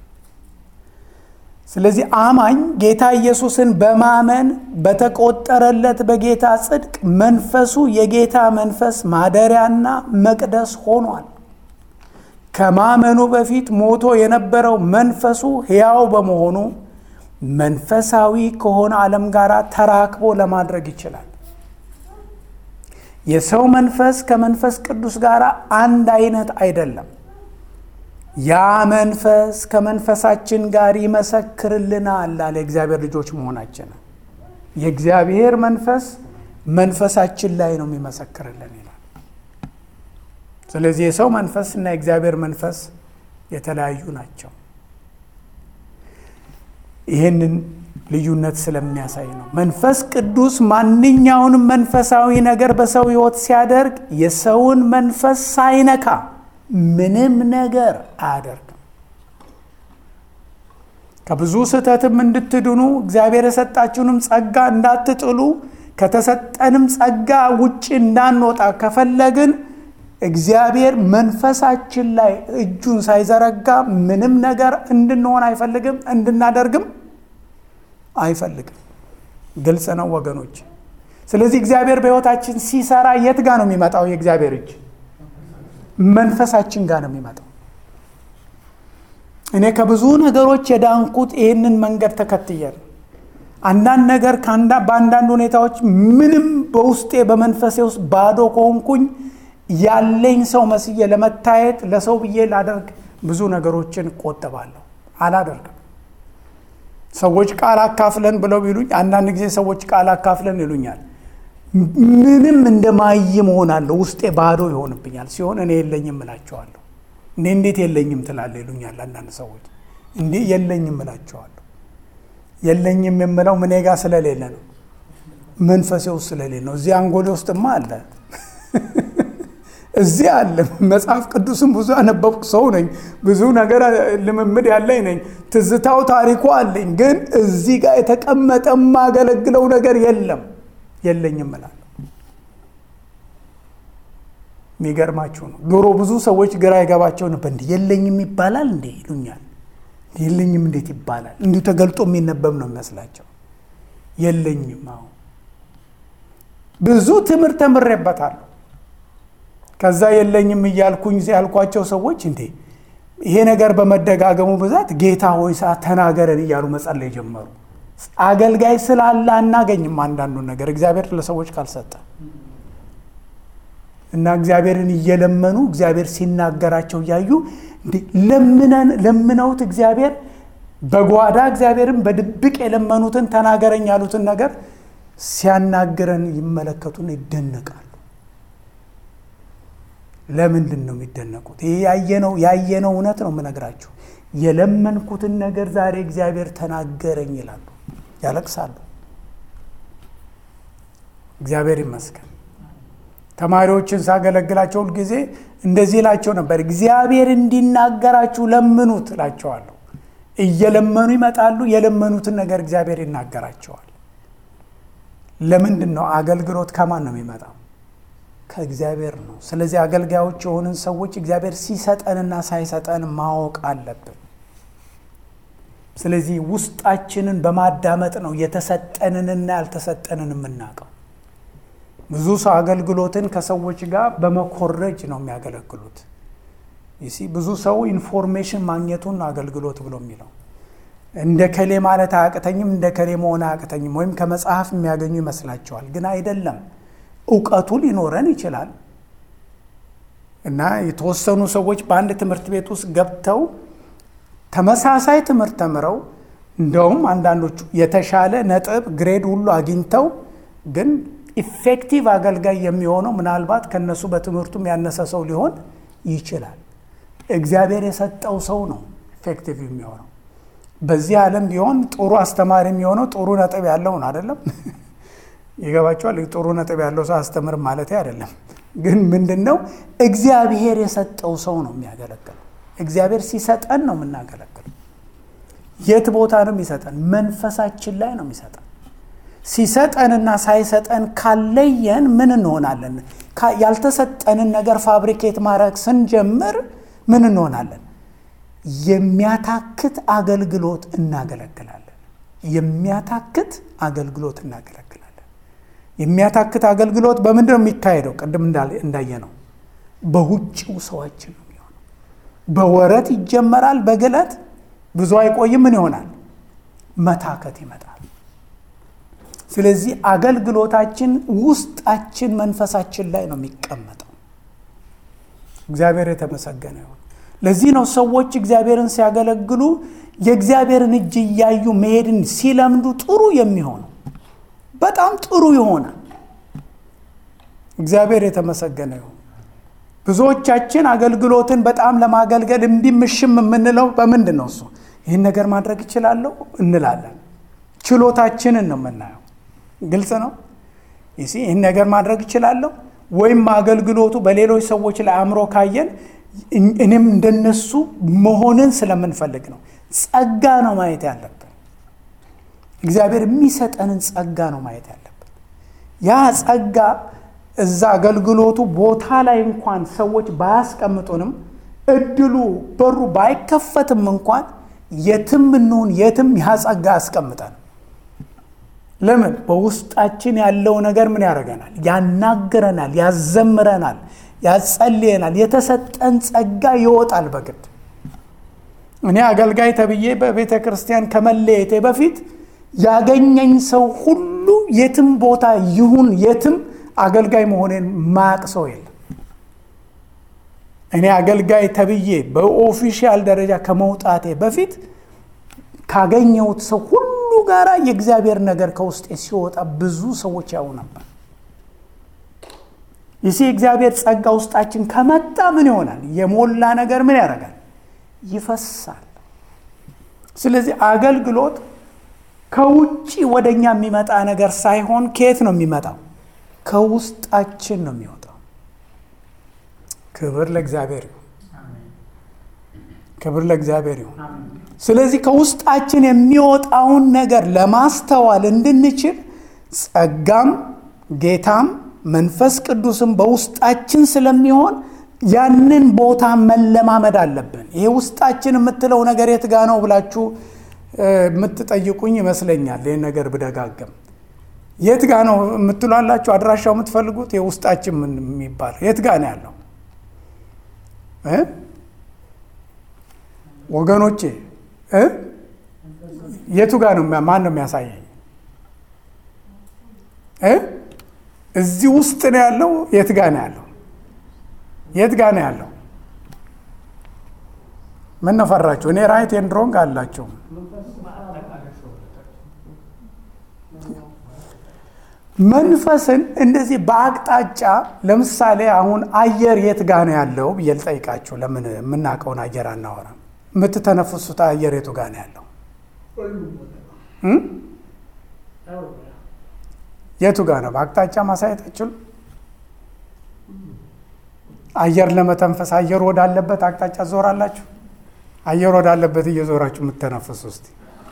ስለዚህ አማኝ ጌታ ኢየሱስን በማመን በተቆጠረለት በጌታ ጽድቅ መንፈሱ የጌታ መንፈስ ማደሪያና መቅደስ ሆኗል። ከማመኑ በፊት ሞቶ የነበረው መንፈሱ ሕያው በመሆኑ መንፈሳዊ ከሆነ ዓለም ጋር ተራክቦ ለማድረግ ይችላል። የሰው መንፈስ ከመንፈስ ቅዱስ ጋር አንድ አይነት አይደለም። ያ መንፈስ ከመንፈሳችን ጋር ይመሰክርልናል አለ የእግዚአብሔር ልጆች መሆናችንን። የእግዚአብሔር መንፈስ መንፈሳችን ላይ ነው የሚመሰክርልን ይላል። ስለዚህ የሰው መንፈስ እና የእግዚአብሔር መንፈስ የተለያዩ ናቸው። ይህንን ልዩነት ስለሚያሳይ ነው። መንፈስ ቅዱስ ማንኛውንም መንፈሳዊ ነገር በሰው ሕይወት ሲያደርግ የሰውን መንፈስ ሳይነካ ምንም ነገር አያደርግም። ከብዙ ስህተትም እንድትድኑ እግዚአብሔር የሰጣችሁንም ጸጋ እንዳትጥሉ ከተሰጠንም ጸጋ ውጭ እንዳንወጣ ከፈለግን እግዚአብሔር መንፈሳችን ላይ እጁን ሳይዘረጋ ምንም ነገር እንድንሆን አይፈልግም፣ እንድናደርግም አይፈልግም። ግልጽ ነው ወገኖች። ስለዚህ እግዚአብሔር በሕይወታችን ሲሰራ የት ጋር ነው የሚመጣው? የእግዚአብሔር እጅ መንፈሳችን ጋር ነው የሚመጣው። እኔ ከብዙ ነገሮች የዳንኩት ይህንን መንገድ ተከትዬ ነው። አንዳንድ ነገር በአንዳንድ ሁኔታዎች ምንም በውስጤ በመንፈሴ ውስጥ ባዶ ከሆንኩኝ ያለኝ ሰው መስዬ ለመታየት ለሰው ብዬ ላደርግ ብዙ ነገሮችን እቆጠባለሁ፣ አላደርግም። ሰዎች ቃል አካፍለን ብለው ቢሉኝ አንዳንድ ጊዜ ሰዎች ቃል አካፍለን ይሉኛል። ምንም እንደማይም እሆናለሁ፣ ውስጤ ባዶ ይሆንብኛል። ሲሆን እኔ የለኝም እላቸዋለሁ። እኔ እንዴት የለኝም ትላለህ ይሉኛል አንዳንድ ሰዎች። እንዴ የለኝም እላቸዋለሁ። የለኝም የምለው ምኔ ጋር ስለሌለ ነው፣ መንፈሴ ውስጥ ስለሌለ ነው። እዚህ አንጎሌ ውስጥማ አለ እዚህ አለ። መጽሐፍ ቅዱስም ብዙ ያነበብኩ ሰው ነኝ። ብዙ ነገር ልምምድ ያለኝ ነኝ። ትዝታው ታሪኩ አለኝ። ግን እዚህ ጋር የተቀመጠ የማገለግለው ነገር የለም። የለኝም እላለሁ። የሚገርማችሁ ነው። ድሮ ብዙ ሰዎች ግራ የገባቸው ነበር። እንዲ የለኝም ይባላል እንዴ ይሉኛል። የለኝም እንዴት ይባላል? እንዲሁ ተገልጦ የሚነበብ ነው የሚመስላቸው። የለኝም። አዎ ብዙ ትምህርት ተምሬበታለሁ። ከዛ የለኝም እያልኩኝ ያልኳቸው ሰዎች እንዴ ይሄ ነገር በመደጋገሙ ብዛት ጌታ ሆይ ሰዓት ተናገረን እያሉ መጸለይ ጀመሩ። አገልጋይ ስላለ አናገኝም አንዳንዱን ነገር እግዚአብሔር ለሰዎች ካልሰጠ እና እግዚአብሔርን እየለመኑ እግዚአብሔር ሲናገራቸው እያዩ ለምነን ለምነውት እግዚአብሔር በጓዳ እግዚአብሔርን በድብቅ የለመኑትን ተናገረኝ ያሉትን ነገር ሲያናግረን ይመለከቱን ይደነቃሉ። ለምንድን ነው የሚደነቁት? ይህ ያየነው ያየነው እውነት ነው የምነግራችሁ። የለመንኩትን ነገር ዛሬ እግዚአብሔር ተናገረኝ ይላሉ፣ ያለቅሳሉ። እግዚአብሔር ይመስገን። ተማሪዎችን ሳገለግላቸው ሁልጊዜ እንደዚህ እላቸው ነበር፣ እግዚአብሔር እንዲናገራችሁ ለምኑት እላቸዋለሁ። እየለመኑ ይመጣሉ። የለመኑትን ነገር እግዚአብሔር ይናገራቸዋል። ለምንድን ነው? አገልግሎት ከማን ነው የሚመጣው? ከእግዚአብሔር ነው። ስለዚህ አገልጋዮች የሆንን ሰዎች እግዚአብሔር ሲሰጠንና ሳይሰጠን ማወቅ አለብን። ስለዚህ ውስጣችንን በማዳመጥ ነው የተሰጠንንና ያልተሰጠንን የምናውቀው። ብዙ ሰው አገልግሎትን ከሰዎች ጋር በመኮረጅ ነው የሚያገለግሉት። ይሲ ብዙ ሰው ኢንፎርሜሽን ማግኘቱን አገልግሎት ብሎ የሚለው እንደ ከሌ ማለት አያቅተኝም፣ እንደ ከሌ መሆን አያቅተኝም፣ ወይም ከመጽሐፍ የሚያገኙ ይመስላቸዋል። ግን አይደለም። እውቀቱ ሊኖረን ይችላል እና የተወሰኑ ሰዎች በአንድ ትምህርት ቤት ውስጥ ገብተው ተመሳሳይ ትምህርት ተምረው እንደውም አንዳንዶቹ የተሻለ ነጥብ ግሬድ ሁሉ አግኝተው ግን ኢፌክቲቭ አገልጋይ የሚሆነው ምናልባት ከነሱ በትምህርቱም ያነሰ ሰው ሊሆን ይችላል። እግዚአብሔር የሰጠው ሰው ነው ኢፌክቲቭ የሚሆነው። በዚህ ዓለም ቢሆን ጥሩ አስተማሪ የሚሆነው ጥሩ ነጥብ ያለው ነው አይደለም? ይገባቸዋል። ጥሩ ነጥብ ያለው ሰው አስተምርም ማለት አይደለም። ግን ምንድን ነው እግዚአብሔር የሰጠው ሰው ነው የሚያገለግለው። እግዚአብሔር ሲሰጠን ነው የምናገለግለው። የት ቦታ ነው የሚሰጠን? መንፈሳችን ላይ ነው የሚሰጠን። ሲሰጠንና ሳይሰጠን ካለየን ምን እንሆናለን? ያልተሰጠንን ነገር ፋብሪኬት ማድረግ ስንጀምር ምን እንሆናለን? የሚያታክት አገልግሎት እናገለግላለን። የሚያታክት አገልግሎት እናገለግላለን። የሚያታክት አገልግሎት በምንድን ነው የሚካሄደው? ቅድም እንዳየ ነው በውጭው ሰዋችን ነው የሚሆነው። በወረት ይጀመራል፣ በግለት ብዙ አይቆይም። ምን ይሆናል? መታከት ይመጣል። ስለዚህ አገልግሎታችን ውስጣችን መንፈሳችን ላይ ነው የሚቀመጠው። እግዚአብሔር የተመሰገነ ይሁን። ለዚህ ነው ሰዎች እግዚአብሔርን ሲያገለግሉ የእግዚአብሔርን እጅ እያዩ መሄድን ሲለምዱ ጥሩ የሚሆነው በጣም ጥሩ ይሆናል። እግዚአብሔር የተመሰገነ ይሁን። ብዙዎቻችን አገልግሎትን በጣም ለማገልገል እምቢምሽም የምንለው በምንድን ነው? እሱ ይህን ነገር ማድረግ እችላለሁ እንላለን። ችሎታችንን ነው የምናየው። ግልጽ ነው። ይህን ነገር ማድረግ እችላለሁ ወይም አገልግሎቱ በሌሎች ሰዎች ላይ አእምሮ ካየን እኔም እንደነሱ መሆንን ስለምንፈልግ ነው። ጸጋ ነው ማየት ያለብን። እግዚአብሔር የሚሰጠንን ጸጋ ነው ማየት ያለብን። ያ ጸጋ እዛ አገልግሎቱ ቦታ ላይ እንኳን ሰዎች ባያስቀምጡንም እድሉ በሩ ባይከፈትም እንኳን የትም እንሁን የትም ያ ጸጋ ያስቀምጠን። ለምን? በውስጣችን ያለው ነገር ምን ያደርገናል? ያናግረናል፣ ያዘምረናል፣ ያጸልየናል። የተሰጠን ጸጋ ይወጣል በግድ እኔ አገልጋይ ተብዬ በቤተ ክርስቲያን ከመለየቴ በፊት ያገኘኝ ሰው ሁሉ የትም ቦታ ይሁን የትም አገልጋይ መሆኔን ማያቅ ሰው የለም። እኔ አገልጋይ ተብዬ በኦፊሻል ደረጃ ከመውጣቴ በፊት ካገኘሁት ሰው ሁሉ ጋራ የእግዚአብሔር ነገር ከውስጤ ሲወጣ ብዙ ሰዎች ያው ነበር። ይህ የእግዚአብሔር ጸጋ ውስጣችን ከመጣ ምን ይሆናል? የሞላ ነገር ምን ያደርጋል? ይፈሳል። ስለዚህ አገልግሎት ከውጭ ወደ እኛ የሚመጣ ነገር ሳይሆን ከየት ነው የሚመጣው? ከውስጣችን ነው የሚወጣው። ክብር ለእግዚአብሔር ይሁን። ክብር ለእግዚአብሔር ይሁን። ስለዚህ ከውስጣችን የሚወጣውን ነገር ለማስተዋል እንድንችል ጸጋም ጌታም መንፈስ ቅዱስም በውስጣችን ስለሚሆን ያንን ቦታ መለማመድ አለብን። ይሄ ውስጣችን የምትለው ነገር የት ጋ ነው ብላችሁ የምትጠይቁኝ ይመስለኛል። ይህን ነገር ብደጋገም የት ጋ ነው የምትሏላችሁ? አድራሻው የምትፈልጉት የውስጣችን ምን የሚባለው የት ጋ ነው ያለው? ወገኖቼ የቱ ጋ ነው? ማን ነው የሚያሳየኝ? እዚህ ውስጥ ነው ያለው? የት ጋ ነው ያለው? የት ጋ ነው ያለው? ምን ነው ፈራችሁ? እኔ ራይት ኤንድ ሮንግ አላቸው። መንፈስን እንደዚህ በአቅጣጫ ለምሳሌ አሁን አየር የት ጋ ነው ያለው ብዬ ልጠይቃችሁ። ለምን የምናውቀውን አየር አናወራም? የምትተነፍሱት አየር የቱ ጋ ነው ያለው? የቱ ጋ ነው? በአቅጣጫ ማሳየት አይችሉም? አየር ለመተንፈስ አየር ወዳለበት አቅጣጫ ዞራላችሁ? አየር ወዳለበት እየዞራችሁ የምትተነፍሱ ውስጥ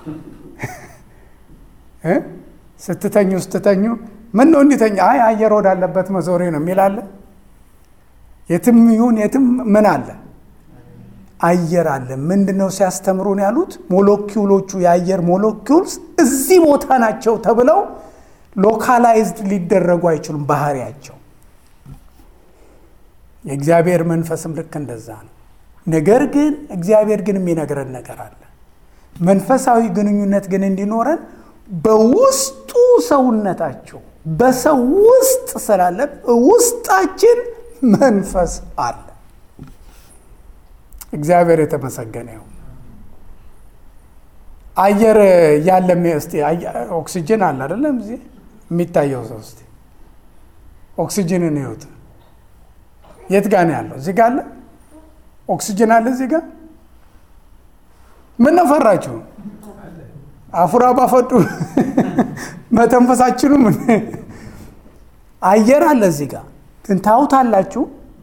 ስትተኙ ስትተኙ ምን ነው እንዲተኛ? አይ አየር ወዳለበት መዞሬ ነው የሚላለ። የትም ይሁን የትም ምን አለ? አየር አለ። ምንድን ነው ሲያስተምሩን ያሉት? ሞለኪውሎቹ የአየር ሞለኪውልስ እዚህ ቦታ ናቸው ተብለው ሎካላይዝድ ሊደረጉ አይችሉም ባህሪያቸው። የእግዚአብሔር መንፈስም ልክ እንደዛ ነው። ነገር ግን እግዚአብሔር ግን የሚነግረን ነገር አለ። መንፈሳዊ ግንኙነት ግን እንዲኖረን በውስጡ ሰውነታችሁ በሰው ውስጥ ስላለ ውስጣችን መንፈስ አለ። እግዚአብሔር የተመሰገነ ይሁን። አየር ያለ እስቲ ኦክሲጅን አለ አይደለም? እዚህ የሚታየው ሰው እስቲ ኦክሲጅንን ይሁት የት ጋ ነው ያለው? እዚህ ጋ አለ ኦክሲጅን አለ እዚህ ጋ። ምን ነው ፈራችሁ? አፉራ ባፈዱ መተንፈሳችኑ ምን አየር አለ እዚህ ጋ ግን ታውታላችሁ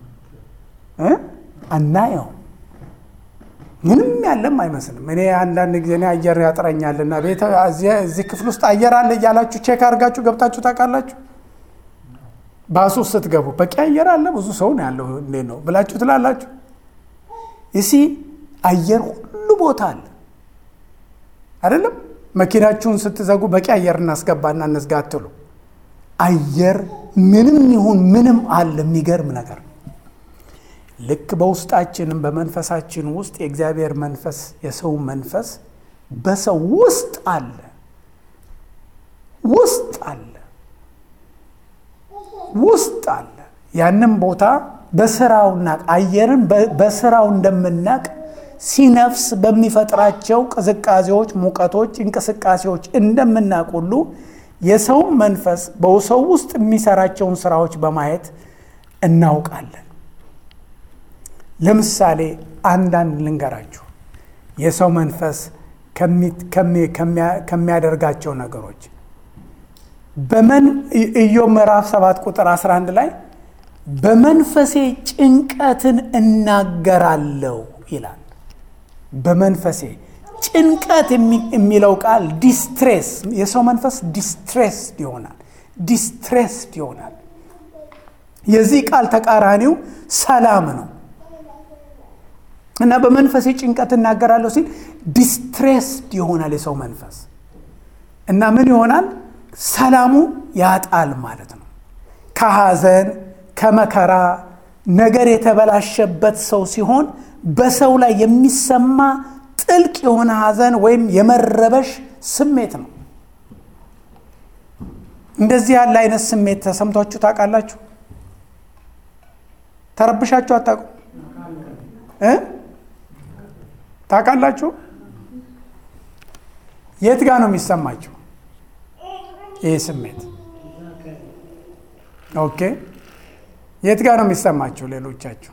አናየው ምንም ያለም አይመስልም። እኔ አንዳንድ ጊዜ እኔ አየር ያጥረኛልና ቤተ እዚህ ክፍል ውስጥ አየር አለ እያላችሁ ቼክ አድርጋችሁ ገብታችሁ ታውቃላችሁ? ባሱ ውስጥ ስትገቡ በቂ አየር አለ ብዙ ሰው ነው ያለው እንዴት ነው ብላችሁ ትላላችሁ? እሲ አየር ሁሉ ቦታ አለ አይደለም? መኪናችሁን ስትዘጉ በቂ አየር እናስገባና እንዝጋ አትሉ። አየር ምንም ይሁን ምንም አለ። የሚገርም ነገር ነው። ልክ በውስጣችንም በመንፈሳችን ውስጥ የእግዚአብሔር መንፈስ የሰው መንፈስ በሰው ውስጥ አለ ውስጥ አለ ውስጥ አለ። ያንም ቦታ በስራውና አየርን በስራው እንደምናቅ ሲነፍስ በሚፈጥራቸው ቅዝቃዜዎች፣ ሙቀቶች፣ እንቅስቃሴዎች እንደምናቅ ሁሉ የሰው መንፈስ በሰው ውስጥ የሚሰራቸውን ስራዎች በማየት እናውቃለን። ለምሳሌ አንዳንድ ልንገራችሁ። የሰው መንፈስ ከሚያደርጋቸው ነገሮች በመን ኢዮብ ምዕራፍ 7 ቁጥር 11 ላይ በመንፈሴ ጭንቀትን እናገራለሁ ይላል። በመንፈሴ ጭንቀት የሚለው ቃል ዲስትሬስ፣ የሰው መንፈስ ዲስትሬስድ ይሆናል። ዲስትሬስድ ይሆናል። የዚህ ቃል ተቃራኒው ሰላም ነው። እና በመንፈሴ ጭንቀት እናገራለሁ ሲል ዲስትሬስድ ይሆናል የሰው መንፈስ እና ምን ይሆናል? ሰላሙ ያጣል ማለት ነው። ከሐዘን ከመከራ ነገር የተበላሸበት ሰው ሲሆን በሰው ላይ የሚሰማ ጥልቅ የሆነ ሐዘን ወይም የመረበሽ ስሜት ነው። እንደዚህ ያለ አይነት ስሜት ተሰምቷችሁ ታውቃላችሁ? ተረብሻችሁ አታውቁም? ታውቃላችሁ? የት ጋር ነው የሚሰማችሁ ይህ ስሜት? ኦኬ፣ የት ጋር ነው የሚሰማችሁ? ሌሎቻችሁ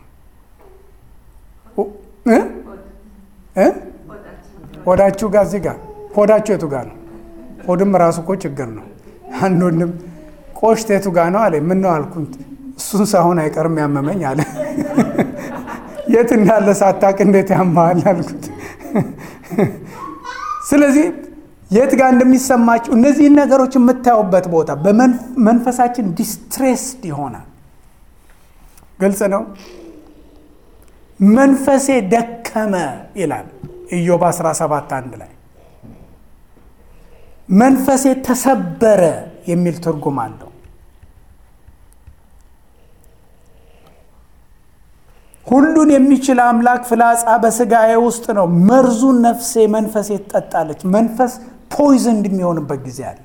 ሆዳችሁ ጋር፣ እዚህ ጋር ሆዳችሁ የቱ ጋር ነው? ሆድም ራሱ እኮ ችግር ነው። አንድ ወንድም ቆሽት የቱ ጋር ነው አለ። ምን ነው አልኩት። እሱን ሳይሆን አይቀርም ያመመኝ አለ። የት እንዳለ ሳታቅ እንዴት ያማል አልኩት። ስለዚህ የት ጋር እንደሚሰማችሁ እነዚህን ነገሮች የምታዩበት ቦታ በመንፈሳችን ዲስትሬስድ ይሆናል። ግልጽ ነው። መንፈሴ ደከመ ይላል ኢዮብ 17 አንድ ላይ መንፈሴ ተሰበረ የሚል ትርጉም አለው። ሁሉን የሚችል አምላክ ፍላጻ በስጋዬ ውስጥ ነው፣ መርዙን ነፍሴ መንፈሴ ትጠጣለች። መንፈስ ፖይዝን እንደሚሆንበት ጊዜ አለ።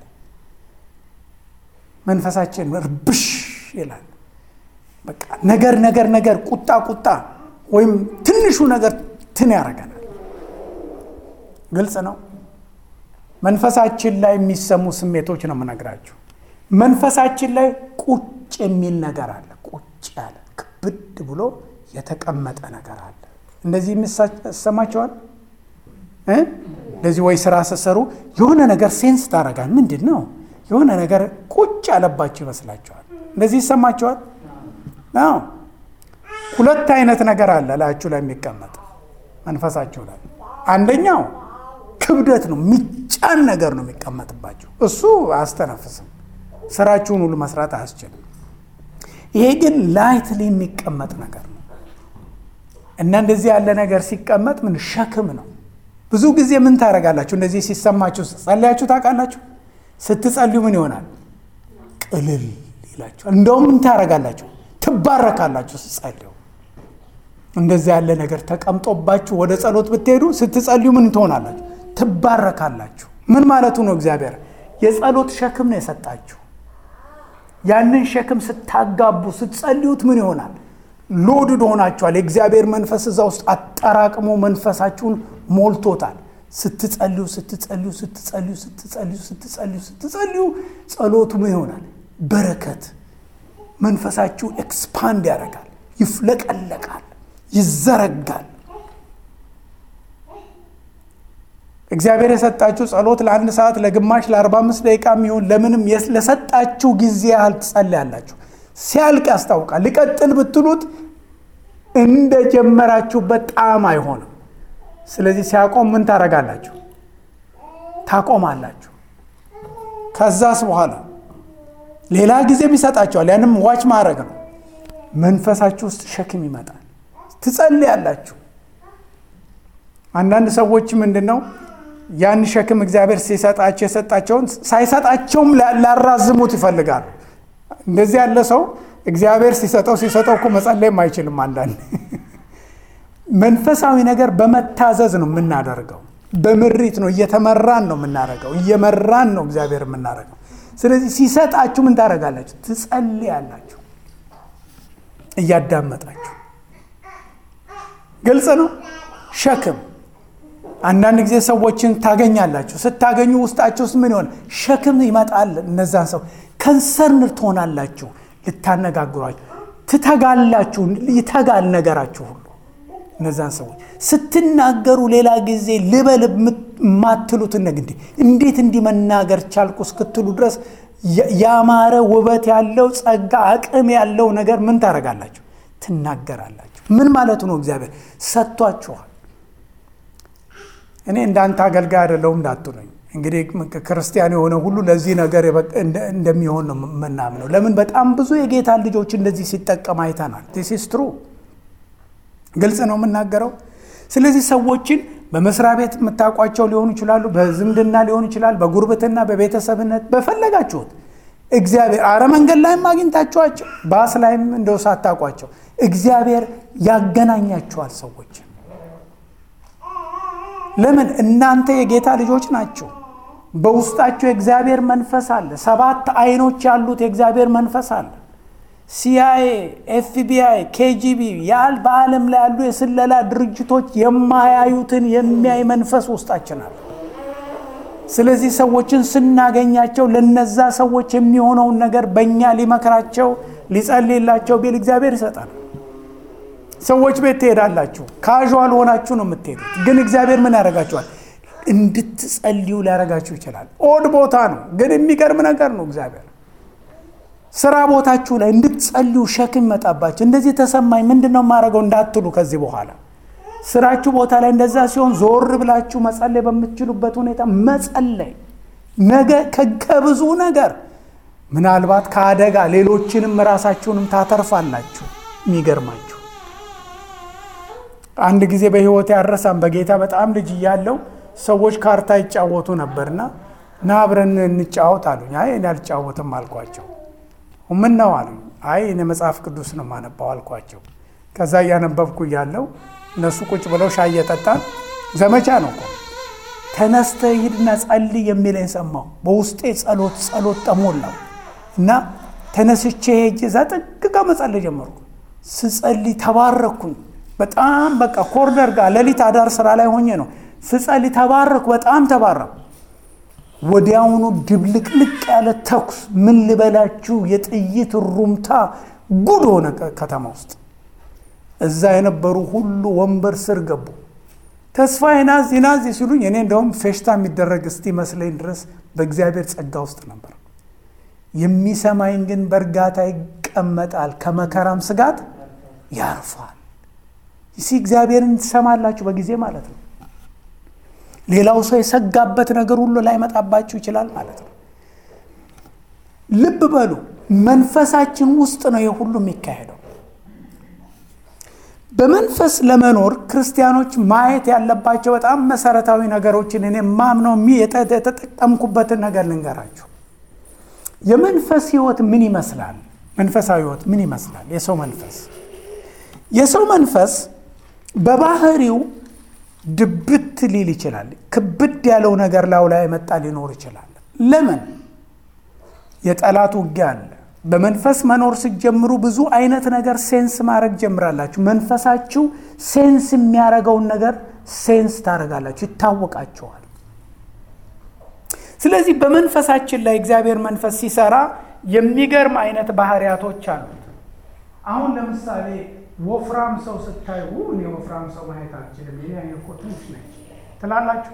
መንፈሳችን ርብሽ ይላል። በቃ ነገር ነገር ነገር ቁጣ ቁጣ ወይም ትንሹ ነገር ትን ያደርገናል። ግልጽ ነው። መንፈሳችን ላይ የሚሰሙ ስሜቶች ነው የምነግራችሁ። መንፈሳችን ላይ ቁጭ የሚል ነገር አለ። ቁጭ ያለ ክብድ ብሎ የተቀመጠ ነገር አለ። እንደዚህ ይሰማቸዋል። እንደዚህ ወይ ስራ ስትሰሩ የሆነ ነገር ሴንስ ታደርጋል። ምንድን ነው የሆነ ነገር ቁጭ ያለባቸው ይመስላቸዋል። እንደዚህ ይሰማቸዋል። አዎ ሁለት አይነት ነገር አለ ላያችሁ ላይ የሚቀመጥ መንፈሳችሁ ላይ አንደኛው ክብደት ነው፣ የሚጫን ነገር ነው የሚቀመጥባቸው። እሱ አያስተነፍስም፣ ስራችሁን ሁሉ መስራት አያስችልም። ይሄ ግን ላይትሊ የሚቀመጥ ነገር ነው እና እንደዚህ ያለ ነገር ሲቀመጥ ምን ሸክም ነው። ብዙ ጊዜ ምን ታደርጋላችሁ? እንደዚህ ሲሰማችሁ ጸልያችሁ ታውቃላችሁ? ስትጸልዩ ምን ይሆናል? ቅልል ይላችሁ። እንደውም ምን ታደርጋላችሁ? ትባረካላችሁ ስትጸልዩ። እንደዚያ ያለ ነገር ተቀምጦባችሁ ወደ ጸሎት ብትሄዱ ስትጸልዩ ምን ትሆናላችሁ? ትባረካላችሁ። ምን ማለቱ ነው? እግዚአብሔር የጸሎት ሸክም ነው የሰጣችሁ። ያንን ሸክም ስታጋቡ ስትጸልዩት ምን ይሆናል? ሎድድ ሆናችኋል። የእግዚአብሔር መንፈስ እዛ ውስጥ አጠራቅሞ መንፈሳችሁን ሞልቶታል። ስትጸልዩ ስትጸልዩ ስትጸልዩ ስትጸልዩ ስትጸልዩ ስትጸልዩ ጸሎቱ ምን ይሆናል? በረከት መንፈሳችሁ ኤክስፓንድ ያደርጋል፣ ይፍለቀለቃል፣ ይዘረጋል። እግዚአብሔር የሰጣችሁ ጸሎት ለአንድ ሰዓት ለግማሽ ለአርባ አምስት ደቂቃ የሚሆን ለምንም ለሰጣችሁ ጊዜ ያህል ትጸልያላችሁ። ሲያልቅ ያስታውቃል። ሊቀጥል ብትሉት እንደ ጀመራችሁበት ጣዕም አይሆንም። ስለዚህ ሲያቆም ምን ታደርጋላችሁ? ታቆማላችሁ። ከዛስ በኋላ ሌላ ጊዜም ይሰጣችኋል። ያንም ዋች ማድረግ ነው። መንፈሳችሁ ውስጥ ሸክም ይመጣል። ትጸልያላችሁ። አንዳንድ ሰዎች ምንድን ነው ያን ሸክም እግዚአብሔር ሲሰጣቸው የሰጣቸውን ሳይሰጣቸውም ላራዝሙት ይፈልጋሉ። እንደዚህ ያለ ሰው እግዚአብሔር ሲሰጠው ሲሰጠው እኮ መጸለይም አይችልም። አንዳንድ መንፈሳዊ ነገር በመታዘዝ ነው የምናደርገው። በምሪት ነው እየተመራን ነው የምናደርገው። እየመራን ነው እግዚአብሔር የምናደርገው። ስለዚህ ሲሰጣችሁ ምን ታደርጋላችሁ? ትጸልያላችሁ እያዳመጣችሁ። ግልጽ ነው። ሸክም አንዳንድ ጊዜ ሰዎችን ታገኛላችሁ። ስታገኙ ውስጣቸው ውስጥ ምን ይሆን ሸክም ይመጣል። እነዛን ሰው ከንሰርን ትሆናላችሁ። ልታነጋግሯቸው ትተጋላችሁ። ይተጋል ነገራችሁ ሁሉ እነዛን ሰዎች ስትናገሩ ሌላ ጊዜ ልበል የማትሉትን ነገር እንዲ እንዴት እንዲህ መናገር ቻልኩ እስክትሉ ድረስ ያማረ ውበት ያለው ጸጋ፣ አቅም ያለው ነገር ምን ታደርጋላችሁ? ትናገራላችሁ። ምን ማለቱ ነው? እግዚአብሔር ሰጥቷችኋል። እኔ እንዳንተ አገልጋይ አይደለሁም እንዳትሉኝ። እንግዲህ ክርስቲያን የሆነ ሁሉ ለዚህ ነገር እንደሚሆን ነው የምናምነው። ለምን በጣም ብዙ የጌታ ልጆች እንደዚህ ሲጠቀም አይተናል። ዲስ ኢዝ ትሩ ግልጽ ነው የምናገረው። ስለዚህ ሰዎችን በመስሪያ ቤት የምታውቋቸው ሊሆኑ ይችላሉ፣ በዝምድና ሊሆን ይችላል፣ በጉርብትና፣ በቤተሰብነት በፈለጋችሁት እግዚአብሔር አረ መንገድ ላይም አግኝታችኋቸው ባስ ላይም እንደው ሳታውቋቸው እግዚአብሔር ያገናኛችኋል ሰዎች ለምን እናንተ የጌታ ልጆች ናቸው። በውስጣቸው የእግዚአብሔር መንፈስ አለ። ሰባት አይኖች ያሉት የእግዚአብሔር መንፈስ አለ። ሲአይኤ፣ ኤፍቢአይ፣ ኬጂቢ ያል በዓለም ላይ ያሉ የስለላ ድርጅቶች የማያዩትን የሚያይ መንፈስ ውስጣችን አለ። ስለዚህ ሰዎችን ስናገኛቸው ለነዛ ሰዎች የሚሆነውን ነገር በእኛ ሊመክራቸው ሊጸልይላቸው ቢል እግዚአብሔር ይሰጣል። ሰዎች ቤት ትሄዳላችሁ፣ ካዥዋል ሆናችሁ ነው የምትሄዱት። ግን እግዚአብሔር ምን ያደርጋችኋል? እንድትጸልዩ ሊያደርጋችሁ ይችላል። ኦድ ቦታ ነው፣ ግን የሚገርም ነገር ነው እግዚአብሔር ስራ ቦታችሁ ላይ እንድትጸልዩ ሸክም ይመጣባችሁ። እንደዚህ ተሰማኝ ምንድን ነው የማደርገው እንዳትሉ ከዚህ በኋላ ስራችሁ ቦታ ላይ እንደዛ ሲሆን ዞር ብላችሁ መጸለይ በምትችሉበት ሁኔታ መጸለይ ነገ ከብዙ ነገር ምናልባት ከአደጋ ሌሎችንም ራሳችሁንም ታተርፋላችሁ። የሚገርማችሁ አንድ ጊዜ በህይወት ያረሳም በጌታ በጣም ልጅ እያለው ሰዎች ካርታ ይጫወቱ ነበርና ና አብረን እንጫወት አሉኝ። አይ እኔ አልጫወትም አልኳቸው። ምን ነው አሉኝ። አይ እኔ መጽሐፍ ቅዱስ ነው የማነባው አልኳቸው። ከዛ እያነበብኩ እያለው እነሱ ቁጭ ብለው ሻይ እየጠጣን ዘመቻ ነው እኮ ተነስተህ ሂድና ጸልይ የሚለኝ ሰማሁ። በውስጤ ጸሎት ጸሎት ተሞላው እና ተነስቼ ሄጄ እዛ ጥግ ጋ መጸለይ ጀመርኩ። ስጸልይ ተባረኩኝ። በጣም በቃ ኮርነር ጋር ሌሊት አዳር ስራ ላይ ሆኜ ነው ስጸልይ ተባረኩ። በጣም ተባረኩ። ወዲያውኑ ድብልቅልቅ ያለ ተኩስ ምን ልበላችሁ፣ የጥይት ሩምታ ጉድ ሆነ ከተማ ውስጥ። እዛ የነበሩ ሁሉ ወንበር ስር ገቡ። ተስፋ ናዚ ናዚ ሲሉኝ እኔ እንደውም ፌሽታ የሚደረግ እስቲ መስለኝ ድረስ በእግዚአብሔር ጸጋ ውስጥ ነበር። የሚሰማኝ ግን በእርጋታ ይቀመጣል፣ ከመከራም ስጋት ያርፋል። ሲ እግዚአብሔርን ትሰማላችሁ በጊዜ ማለት ነው። ሌላው ሰው የሰጋበት ነገር ሁሉ ላይመጣባችሁ ይችላል ማለት ነው። ልብ በሉ፣ መንፈሳችን ውስጥ ነው ይህ ሁሉ የሚካሄደው። በመንፈስ ለመኖር ክርስቲያኖች ማየት ያለባቸው በጣም መሰረታዊ ነገሮችን እኔ ማምነው የተጠቀምኩበትን ነገር ልንገራችሁ። የመንፈስ ህይወት ምን ይመስላል? መንፈሳዊ ህይወት ምን ይመስላል? የሰው መንፈስ የሰው መንፈስ በባህሪው ድብት ሊል ይችላል። ክብድ ያለው ነገር ላዩ ላይ መጣ ሊኖር ይችላል። ለምን? የጠላት ውጊያ አለ። በመንፈስ መኖር ስትጀምሩ ብዙ አይነት ነገር ሴንስ ማድረግ ጀምራላችሁ። መንፈሳችሁ ሴንስ የሚያደርገውን ነገር ሴንስ ታደርጋላችሁ፣ ይታወቃችኋል። ስለዚህ በመንፈሳችን ላይ እግዚአብሔር መንፈስ ሲሰራ የሚገርም አይነት ባህሪያቶች አሉት። አሁን ለምሳሌ ወፍራም ሰው ስታዩ እኔ ወፍራም ሰው ማየት አልችልም፣ የኔ አይነት እኮ ትንሽ ነች ትላላችሁ።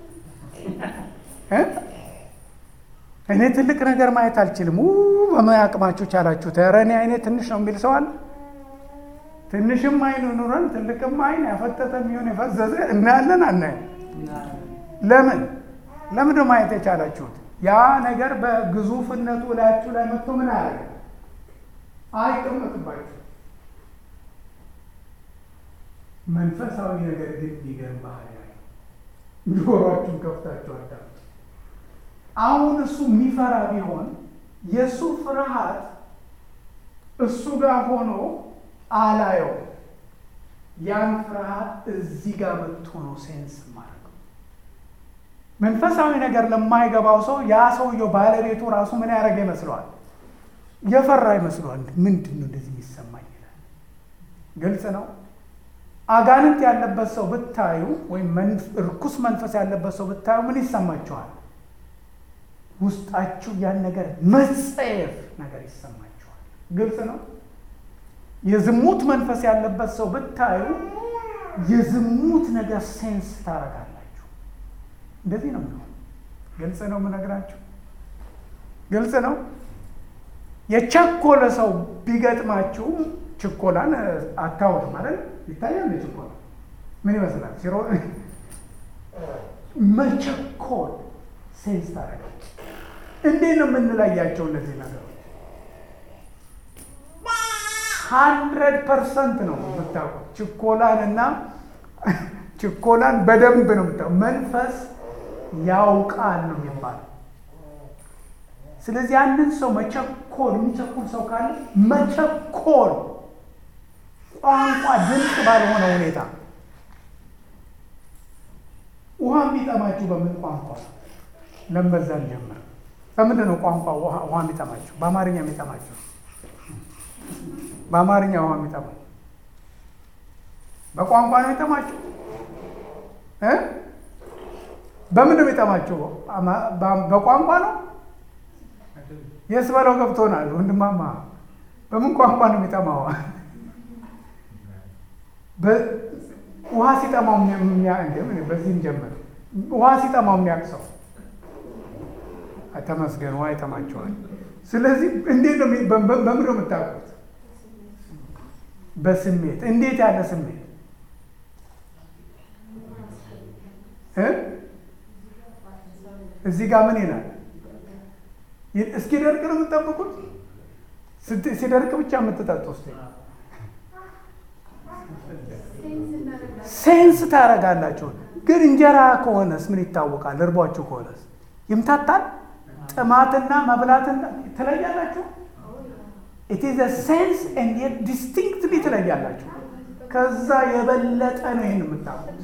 እኔ ትልቅ ነገር ማየት አልችልም፣ በምን አቅማችሁ ቻላችሁት? ኧረ እኔ አይኔ ትንሽ ነው የሚል ሰው አለ? ትንሽም አይን ኑረን ትልቅም አይን ያፈጠጠ የሚሆን የፈዘዘ እናያለን አናየም? ለምን ለምን ማየት የቻላችሁት? ያ ነገር በግዙፍነቱ ላያችሁ ላይ መጥቶ ምን አያደርግ አይቀመጥባችሁ። መንፈሳዊ ነገር ግን ቢገርም ባህል ያለ ጆሯችሁን ከፍታችሁ አዳምጡ። አሁን እሱ የሚፈራ ቢሆን የእሱ ፍርሃት እሱ ጋር ሆኖ አላየው። ያን ፍርሃት እዚህ ጋር መጥቶ ነው ሴንስ ማለት መንፈሳዊ ነገር ለማይገባው ሰው ያ ሰውየው ባለቤቱ ራሱ ምን ያደረገ ይመስለዋል? የፈራ ይመስለዋል። ምንድን ነው እንደዚህ የሚሰማኝ ይላል። ግልጽ ነው። አጋንንት ያለበት ሰው ብታዩ ወይም እርኩስ መንፈስ ያለበት ሰው ብታዩ ምን ይሰማችኋል? ውስጣችሁ ያን ነገር መጸየፍ ነገር ይሰማችኋል። ግልጽ ነው። የዝሙት መንፈስ ያለበት ሰው ብታዩ የዝሙት ነገር ሴንስ ታረጋላችሁ። እንደዚህ ነው የሚሆን። ግልጽ ነው የምነግራችሁ፣ ግልጽ ነው። የቸኮለ ሰው ቢገጥማችሁ ችኮላን አታወት ማለት ይታያል። ችኮላ ምን ይመስላል? ሲሮ መቸኮል ሴንስ ታደርጋለች። እንዴት ነው የምንለያቸው እነዚህ ነገሮች? ሀንድረድ ፐርሰንት ነው የምታውቁት። ችኮላን እና ችኮላን በደንብ ነው የምታውቁት። መንፈስ ያውቃል ነው የሚባለው። ስለዚህ አንድን ሰው መቸኮል የሚቸኩል ሰው ካለ መቸኮል ቋንቋ ድምፅ ባልሆነ ሁኔታ ውሃ የሚጠማችሁ በምን ቋንቋ ነው? ለንበዛ ጀምር። በምንድን ነው ቋንቋ ውሃ የሚጠማችሁ? በአማርኛ የሚጠማችሁ በአማርኛ ውሃ የሚጠማችሁ በቋንቋ ነው የሚጠማችሁ እ በምን ነው የሚጠማችሁ? በቋንቋ ነው። የስ በለው ገብቶናል። ወንድማማ በምን ቋንቋ ነው የሚጠማው? ውሃ ሲጠማው በዚህም ጀምር። ውሃ ሲጠማው የሚያቅሰው ተመስገን፣ ውሃ ይጠማቸዋል። ስለዚህ እንዴት ነው በምን ነው የምታውቁት? በስሜት እንዴት ያለ ስሜት እዚህ ጋር ምን ይላል? እስኪ ደርቅ ነው የምትጠብቁት? ሲደርቅ ብቻ የምትጠጡ ስ ሴንስ ታደርጋላችሁ። ግን እንጀራ ከሆነስ ምን ይታወቃል? እርቧችሁ ከሆነስ ይምታታል። ጥማትና መብላትና ትለያላችሁ። ኢት ኢዝ ሴንስ ኤንድ የት ዲስቲንክትሊ ትለያላችሁ። ከዛ የበለጠ ነው ይህን የምታውቁት።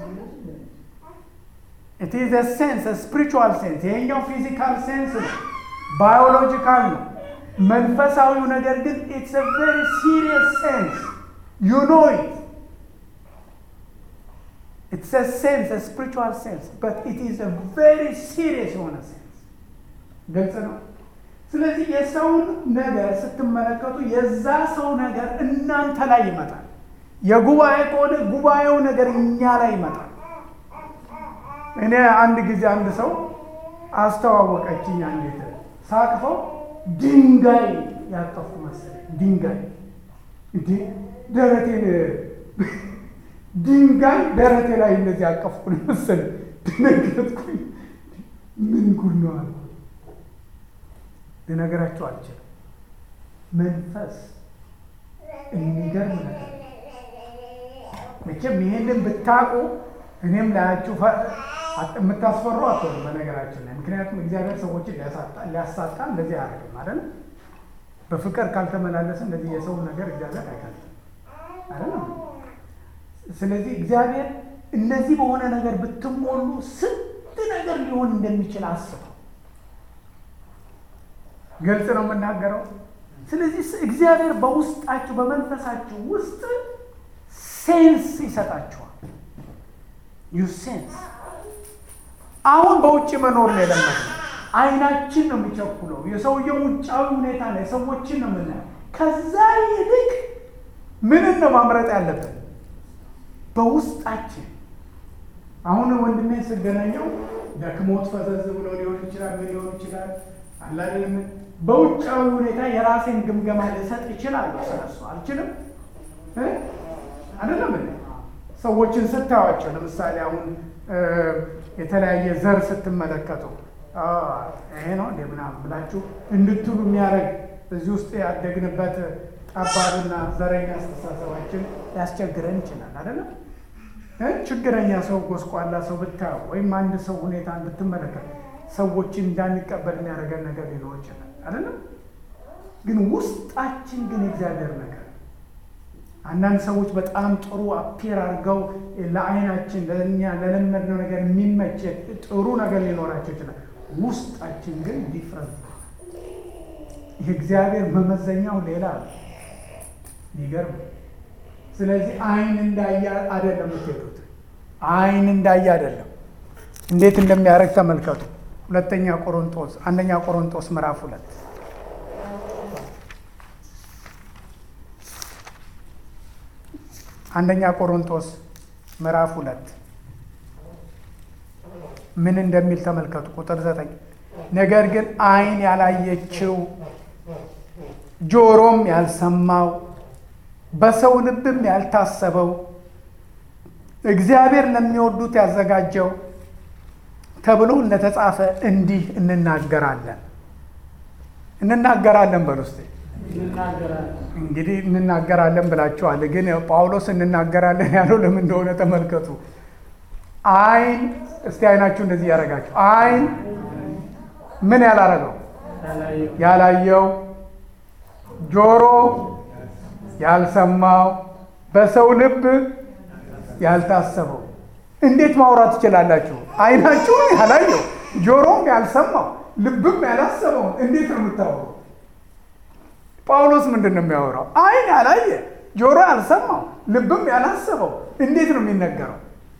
ኢት ኢዝ ሴንስ ስፒሪቹዋል ሴንስ። ይሄኛው ፊዚካል ሴንስ ነው፣ ባዮሎጂካል ነው። መንፈሳዊው ነገር ግን ኢትስ ቬሪ ሲሪየስ ሴንስ ዩ ኖ ኢት ኢትስ ሴንስ ስፒሪቹዋል ሴንስ በት ኢት ኢዝ ቬሪ ሲሪየስ የሆነ ሴንስ። ግልጽ ነው። ስለዚህ የሰውን ነገር ስትመለከቱ የዛ ሰው ነገር እናንተ ላይ ይመጣል። የጉባኤ ከሆነ ጉባኤው ነገር እኛ ላይ ይመጣል። እኔ አንድ ጊዜ አንድ ሰው አስተዋወቀችኝ። አንዲት ሳቅፈው ድንጋይ ያቀፍኩ መሰለኝ። ድንጋይ እንዴ ደረቴን ድንጋይ ደረቴ ላይ እንደዚህ ያቀፍኩ መሰለኝ። ደነገጥኩኝ። ምን ጉድ ነው አልኩ። ልነግራቸው አልችልም። መንፈስ የሚገርም ነገር መቼም ይሄንን ብታውቁ እኔም ላያችሁ የምታስፈሩ አትሆንም። በነገራችን ላይ ምክንያቱም እግዚአብሔር ሰዎችን ሊያሳጣ እንደዚህ አያደርግም ማለት ነው። በፍቅር ካልተመላለሰ እንደዚህ የሰውን ነገር እግዚአብሔር አይገልጥም አይደለም። ስለዚህ እግዚአብሔር እነዚህ በሆነ ነገር ብትሞሉ ስንት ነገር ሊሆን እንደሚችል አስበው። ግልጽ ነው የምናገረው። ስለዚህ እግዚአብሔር በውስጣችሁ በመንፈሳችሁ ውስጥ ሴንስ ይሰጣችኋል። ዩ ሴንስ አሁን በውጭ መኖር ነው የለመድነው። አይናችን ነው የሚቸኩለው። የሰውየው ውጫዊ ሁኔታ ነው የሰዎችን ነው የምናየው። ከዛ ይልቅ ምንን ነው ማምረጥ ያለብን? በውስጣችን አሁን ወንድሜን ስገናኘው ደክሞት ፈዘዝ ብሎ ሊሆን ይችላል፣ ምን ሊሆን ይችላል አላለም። በውጫዊ ሁኔታ የራሴን ግምገማ ልሰጥ ይችላል። ስለሱ አልችልም አይደለም። ሰዎችን ስታዩዋቸው ለምሳሌ አሁን የተለያየ ዘር ስትመለከቱ ይሄ ነው እንደ ምናምን ብላችሁ እንድትሉ የሚያደርግ እዚህ ውስጥ ያደግንበት ጠባብና ዘረኛ አስተሳሰባችን ሊያስቸግረን ይችላል። አይደለም ችግረኛ ሰው፣ ጎስቋላ ሰው ብታዩ ወይም አንድ ሰው ሁኔታ ብትመለከት ሰዎችን እንዳንቀበል የሚያደርገን ነገር ሊኖር ይችላል። አይደለም ግን ውስጣችን ግን የእግዚአብሔር ነገር አንዳንድ ሰዎች በጣም ጥሩ አፒር አድርገው ለአይናችን ለእኛ ለለመድነው ነገር የሚመች ጥሩ ነገር ሊኖራቸው ይችላል። ውስጣችን ግን ዲፍረንት የእግዚአብሔር መመዘኛው ሌላ ነው። ይገርም። ስለዚህ አይን እንዳየ አይደለም የምትሄዱት። አይን እንዳየ አይደለም። እንዴት እንደሚያደርግ ተመልከቱ። ሁለተኛ ቆሮንቶስ አንደኛ ቆሮንቶስ ምዕራፍ ሁለት አንደኛ ቆሮንቶስ ምዕራፍ ሁለት ምን እንደሚል ተመልከቱ። ቁጥር ዘጠኝ ነገር ግን አይን ያላየችው ጆሮም ያልሰማው በሰው ልብም ያልታሰበው እግዚአብሔር ለሚወዱት ያዘጋጀው ተብሎ እንደተጻፈ እንዲህ እንናገራለን እንናገራለን በሉ እስቲ እንግዲህ እንናገራለን ብላችኋል። ግን ጳውሎስ እንናገራለን ያለው ለምን እንደሆነ ተመልከቱ። አይን እስቲ አይናችሁ እንደዚህ ያደረጋችሁ አይን ምን ያላረገው ያላየው፣ ጆሮ ያልሰማው፣ በሰው ልብ ያልታሰበው። እንዴት ማውራት ትችላላችሁ? አይናችሁ ያላየው፣ ጆሮም ያልሰማው፣ ልብም ያላሰበውን እንዴት ነው የምታወሩ? ጳውሎስ ምንድን ነው የሚያወራው? አይን ያላየ ጆሮ ያልሰማው ልብም ያላሰበው እንዴት ነው የሚነገረው?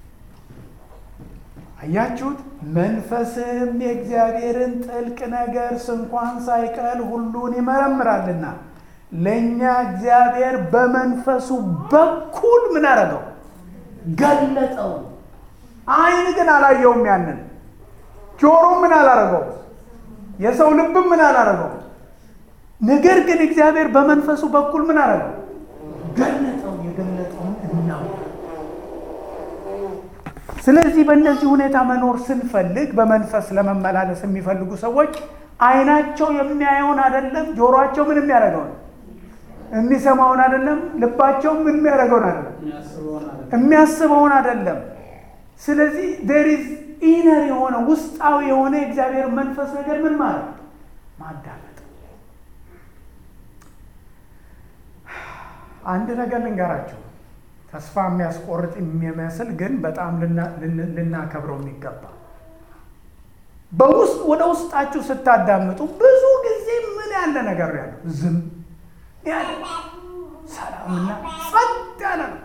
አያችሁት? መንፈስም የእግዚአብሔርን ጥልቅ ነገር ስንኳን ሳይቀር ሁሉን ይመረምራልና ለእኛ እግዚአብሔር በመንፈሱ በኩል ምን አደረገው? ገለጠው። አይን ግን አላየውም። ያንን ጆሮ ምን አላረገው? የሰው ልብም ምን አላረገው? ነገር ግን እግዚአብሔር በመንፈሱ በኩል ምን አደረገው? ገለጠው። የገለጠውን እናው ስለዚህ በእነዚህ ሁኔታ መኖር ስንፈልግ በመንፈስ ለመመላለስ የሚፈልጉ ሰዎች አይናቸው የሚያየውን አይደለም፣ ጆሮአቸው ምን የሚያደርገውን የሚሰማውን አይደለም፣ ልባቸው ምን የሚያደርገውን አይደለም፣ የሚያስበውን አይደለም። ስለዚህ ዴር ኢዝ ኢነር የሆነ ውስጣዊ የሆነ የእግዚአብሔር መንፈስ ነገር ምን ማለት ማዳመጥ አንድ ነገር ልንገራቸው፣ ተስፋ የሚያስቆርጥ የሚመስል ግን በጣም ልናከብረው የሚገባ በውስጥ ወደ ውስጣችሁ ስታዳምጡ ብዙ ጊዜ ምን ያለ ነገር ያለው ዝም ያለ ሰላምና ጸጥ ያለ ነው።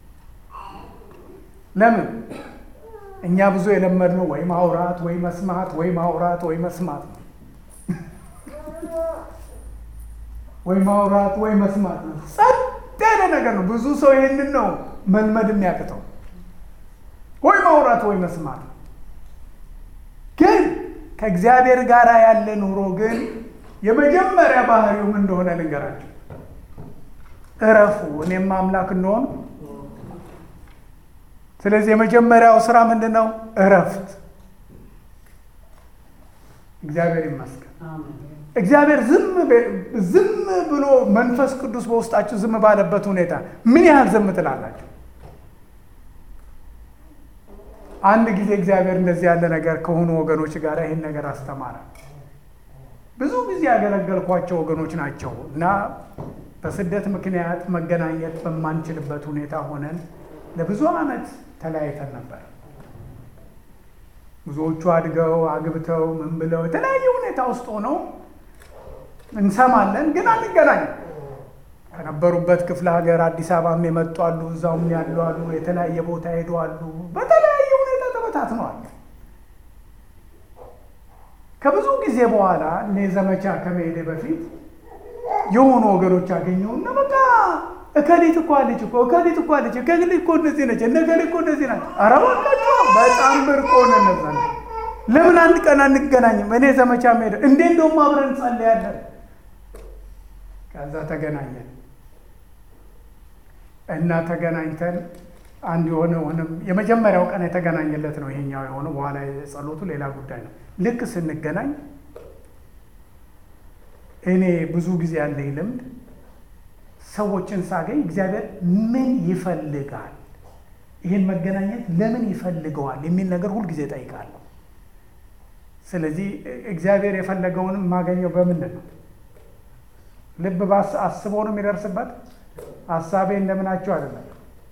ለምን እኛ ብዙ የለመድነው ወይ ማውራት ወይ መስማት ወይ ማውራት ወይ መስማት ነው ወይ ማውራት ወይ መስማት ነው። ጸጥ ያለ ነገር ነው። ብዙ ሰው ይህንን ነው መልመድ የሚያቅተው፣ ወይ ማውራት ወይ መስማት ነው። ግን ከእግዚአብሔር ጋር ያለ ኑሮ ግን የመጀመሪያ ባህሪው ምን እንደሆነ ልንገራቸው። እረፉ እኔም አምላክ እንደሆን። ስለዚህ የመጀመሪያው ስራ ምንድን ነው? እረፍት። እግዚአብሔር ይመስገን። እግዚአብሔር ዝም ብሎ መንፈስ ቅዱስ በውስጣችሁ ዝም ባለበት ሁኔታ ምን ያህል ዝም ትላላችሁ? አንድ ጊዜ እግዚአብሔር እንደዚህ ያለ ነገር ከሆኑ ወገኖች ጋር ይህን ነገር አስተማረ። ብዙ ጊዜ ያገለገልኳቸው ወገኖች ናቸው እና በስደት ምክንያት መገናኘት በማንችልበት ሁኔታ ሆነን ለብዙ ዓመት ተለያይተን ነበር። ብዙዎቹ አድገው አግብተው ምን ብለው የተለያየ ሁኔታ ውስጥ ሆነው እንሰማለን፣ ግን አንገናኝም። ከነበሩበት ክፍለ ሀገር አዲስ አበባም የመጡ አሉ፣ እዛውም ያሉ አሉ፣ የተለያየ ቦታ ሄዱ አሉ። በተለያየ ሁኔታ ተበታትነዋል። ከብዙ ጊዜ በኋላ እኔ ዘመቻ ከመሄዴ በፊት የሆኑ ወገኖች አገኘውና በቃ እከሊት እኮ አለች እኮ እከሊት እኮ አለች እከሊት እኮ እንደዚህ ነች እነ እከሊት እኮ እንደዚህ ናቸው። ኧረ እባካችሁ በጣም ብርቅ ሆነ። እነዛ ለምን አንድ ቀን አንገናኝም? እኔ ዘመቻ መሄድ እንዴ እንደውም አብረን እንጸልያለን። ከዛ ተገናኘን እና ተገናኝተን አንድ የሆነ ሆነም የመጀመሪያው ቀን የተገናኘለት ነው ይሄኛው የሆነው። በኋላ የጸሎቱ ሌላ ጉዳይ ነው። ልክ ስንገናኝ እኔ ብዙ ጊዜ ያለኝ ልምድ ሰዎችን ሳገኝ እግዚአብሔር ምን ይፈልጋል፣ ይህን መገናኘት ለምን ይፈልገዋል የሚል ነገር ሁልጊዜ ጠይቃለሁ። ስለዚህ እግዚአብሔር የፈለገውን የማገኘው በምንድን ነው? ልብ ባስ አስቦ ነው የሚደርስበት። ሀሳቤ እንደምናቸው አይደለም።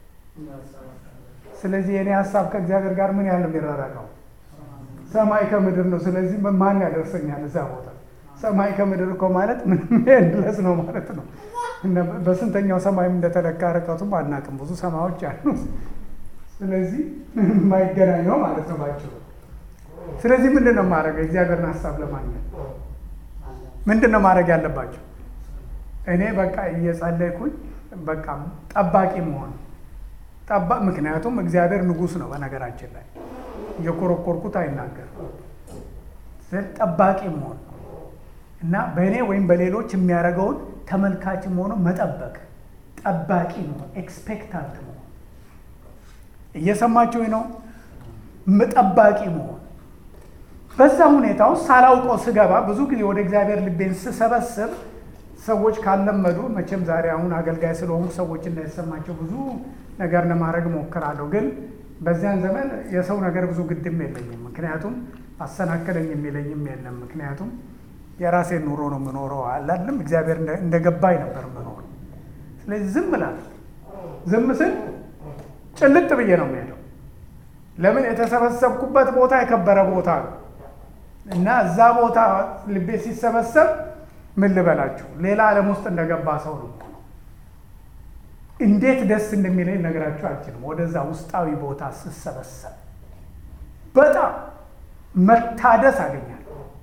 ስለዚህ የእኔ ሀሳብ ከእግዚአብሔር ጋር ምን ያህል የሚራራቀው ሰማይ ከምድር ነው። ስለዚህ ማን ያደርሰኛል እዛ ቦታ? ሰማይ ከምድር እኮ ማለት ምንም ድረስ ነው ማለት ነው። በስንተኛው ሰማይም እንደተለካ ርቀቱም አናውቅም። ብዙ ሰማዮች አሉ። ስለዚህ የማይገናኘው ማለት ነው ባጭሩ። ስለዚህ ምንድን ነው ማድረግ የእግዚአብሔርን ሀሳብ ለማግኘት ምንድን ነው ማድረግ ያለባቸው? እኔ በቃ እየጸለይኩኝ በቃ ጠባቂ መሆን ጠባ ምክንያቱም እግዚአብሔር ንጉሥ ነው። በነገራችን ላይ እየኮረኮርኩት አይናገርም። ጠባቂ መሆን እና በእኔ ወይም በሌሎች የሚያደርገውን ተመልካች መሆኑ መጠበቅ፣ ጠባቂ መሆን፣ ኤክስፔክታንት መሆን። እየሰማችሁ ነው። ጠባቂ መሆን በዛ ሁኔታ ውስጥ ሳላውቀው ስገባ ብዙ ጊዜ ወደ እግዚአብሔር ልቤን ስሰበስብ ሰዎች ካለመዱ መቼም ዛሬ አሁን አገልጋይ ስለሆኑ ሰዎች እንዳይሰማቸው ብዙ ነገር ለማድረግ እሞክራለሁ። ግን በዚያን ዘመን የሰው ነገር ብዙ ግድም የለኝም። ምክንያቱም አሰናከለኝ የሚለኝም የለም። ምክንያቱም የራሴን ኑሮ ነው የምኖረው። አላለም እግዚአብሔር እንደገባኝ ነበር የምኖረው። ስለዚህ ዝም እላለሁ። ዝም ስል ጭልጥ ብዬ ነው የምሄደው። ለምን የተሰበሰብኩበት ቦታ የከበረ ቦታ ነው እና እዛ ቦታ ልቤ ሲሰበሰብ ምን ልበላችሁ ሌላ ዓለም ውስጥ እንደገባ ሰው ነው። እንዴት ደስ እንደሚለኝ ነገራችሁ አልችልም። ወደዛ ውስጣዊ ቦታ ስሰበሰብ በጣም መታደስ አገኛለሁ።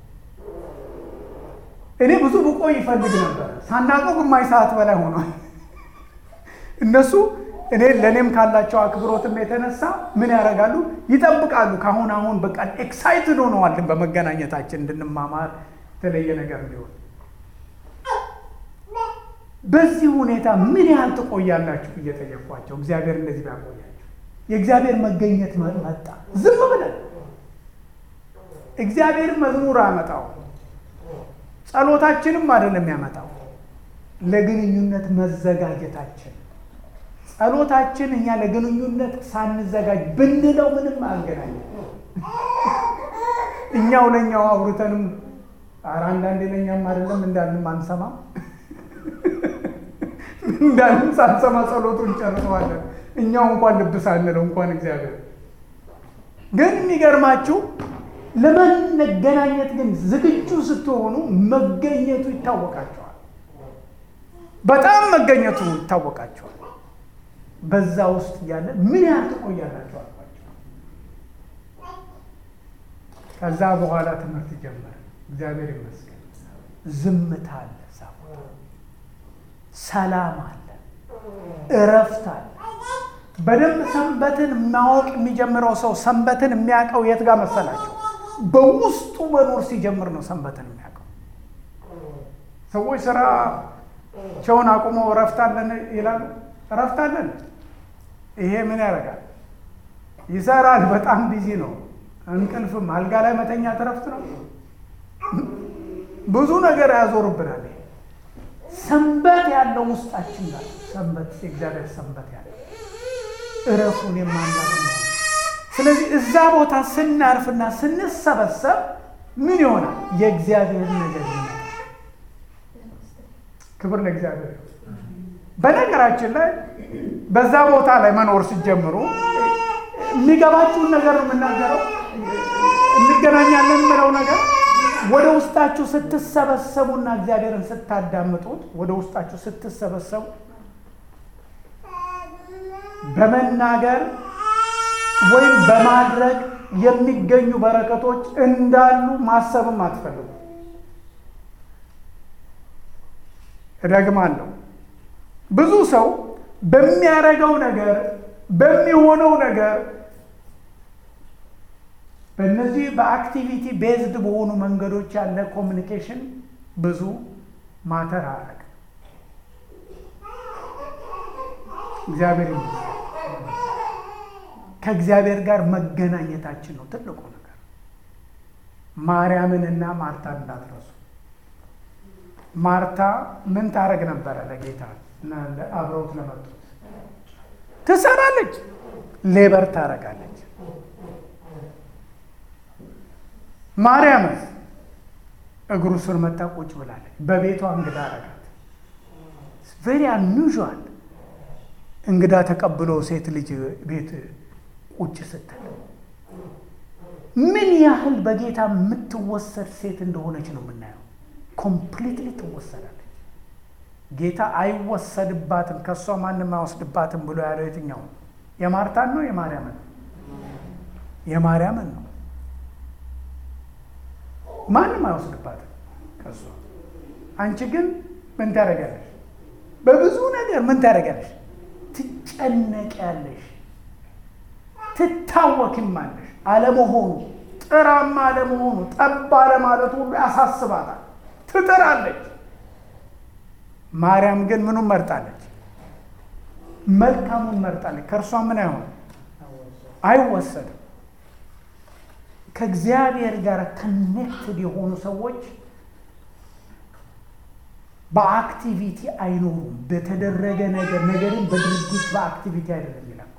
እኔ ብዙ ብቆይ ይፈልግ ነበር። ሳናውቀው ግማሽ ሰዓት በላይ ሆኗል። እነሱ እኔ ለእኔም ካላቸው አክብሮትም የተነሳ ምን ያደርጋሉ? ይጠብቃሉ። ከአሁን አሁን በቃ ኤክሳይትድ ሆነዋልን በመገናኘታችን እንድንማማር የተለየ ነገር እንዲሆን በዚህ ሁኔታ ምን ያህል ትቆያላችሁ እየጠየኳቸው፣ እግዚአብሔር እንደዚህ ቢያቆያችሁ የእግዚአብሔር መገኘት መጣ። ዝም ብለን እግዚአብሔር መዝሙር አያመጣው፣ ጸሎታችንም አይደለም ያመጣው፣ ለግንኙነት መዘጋጀታችን ጸሎታችን እኛ ለግንኙነት ሳንዘጋጅ ብንለው ምንም አያገናኝም። እኛው ለእኛው አውርተንም ኧረ አንዳንዴ ለእኛም አይደለም እንዳልንም አንሰማም እንዳልን ሳንሰማ ጸሎቱን ጨርሰዋለን። እኛው እንኳን ልብ ሳንለው እንኳን እግዚአብሔር ግን የሚገርማችሁ ለመገናኘት ግን ዝግጁ ስትሆኑ መገኘቱ ይታወቃቸዋል። በጣም መገኘቱ ይታወቃቸዋል። በዛ ውስጥ እያለ ምን ያህል ትቆያላችሁ አልኳቸው። ከዛ በኋላ ትምህርት ጀመረ። እግዚአብሔር ይመስገን። ዝምታ አለ፣ እዛ ቦታ ሰላም አለ፣ እረፍት አለ። በደንብ ሰንበትን ማወቅ የሚጀምረው ሰው ሰንበትን የሚያውቀው የት ጋር መሰላቸው? በውስጡ መኖር ሲጀምር ነው ሰንበትን የሚያውቀው። ሰዎች ስራቸውን አቁመው እረፍት አለን ይላሉ። እረፍት አለን። ይሄ ምን ያደርጋል? ይሰራል። በጣም ቢዚ ነው። እንቅልፍም አልጋ ላይ መተኛት እረፍት ነው። ብዙ ነገር ያዞርብናል። ሰንበት ያለው ውስጣችን ጋር ሰንበት የእግዚአብሔር ሰንበት ያለው እረፉን የማናቅ ነው። ስለዚህ እዛ ቦታ ስናርፍና ስንሰበሰብ ምን ይሆናል? የእግዚአብሔር ነገር ይመጣል። ክብር ለእግዚአብሔር። በነገራችን ላይ በዛ ቦታ ላይ መኖር ሲጀምሩ የሚገባችሁን ነገር ነው የምናገረው። እንገናኛለን የምለው ነገር ወደ ውስጣችሁ ስትሰበሰቡና እግዚአብሔርን ስታዳምጡት ወደ ውስጣችሁ ስትሰበሰቡ በመናገር ወይም በማድረግ የሚገኙ በረከቶች እንዳሉ ማሰብም አትፈልጉ። እደግማለሁ። ብዙ ሰው በሚያደርገው ነገር በሚሆነው ነገር በእነዚህ በአክቲቪቲ ቤዝድ በሆኑ መንገዶች ያለ ኮሚኒኬሽን ብዙ ማተር አረግ እግዚአብሔር ከእግዚአብሔር ጋር መገናኘታችን ነው ትልቁ ነገር። ማርያምንና ማርታ እንዳትረሱ። ማርታ ምን ታረግ ነበረ? ለጌታ አብረውት ለመጡት ትሰራለች፣ ሌበር ታረጋለች። ማርያምስ እግሩ ስር መታ ቁጭ ብላለች። በቤቷ እንግዳ አረጋት። ቬሪ አንዩዥዋል እንግዳ ተቀብሎ ሴት ልጅ ቤት ቁጭ ስትል ምን ያህል በጌታ የምትወሰድ ሴት እንደሆነች ነው የምናየው። ኮምፕሊትሊ ትወሰዳለች። ጌታ አይወሰድባትም፣ ከእሷ ማንም አይወስድባትም ብሎ ያለው የትኛው ነው? የማርታን ነው የማርያምን ነው? የማርያምን ነው። ማንም አይወስድባትም ከእሷ። አንቺ ግን ምን ታደርጊያለሽ? በብዙ ነገር ምን ታደርጊያለሽ? ትጨነቂያለሽ፣ ትታወኪማለሽ። አለመሆኑ ጥራማ አለመሆኑ ጠብ አለማለቱ ሁሉ ያሳስባታል። ትጥራለች። ማርያም ግን ምኑን መርጣለች? መልካሙን መርጣለች። ከእርሷ ምን አይሆን አይወሰድም። ከእግዚአብሔር ጋር ከኔክትድ የሆኑ ሰዎች በአክቲቪቲ አይኖሩም። በተደረገ ነገር ነገርን በድርጊት በአክቲቪቲ አይደለም የሚለኩት።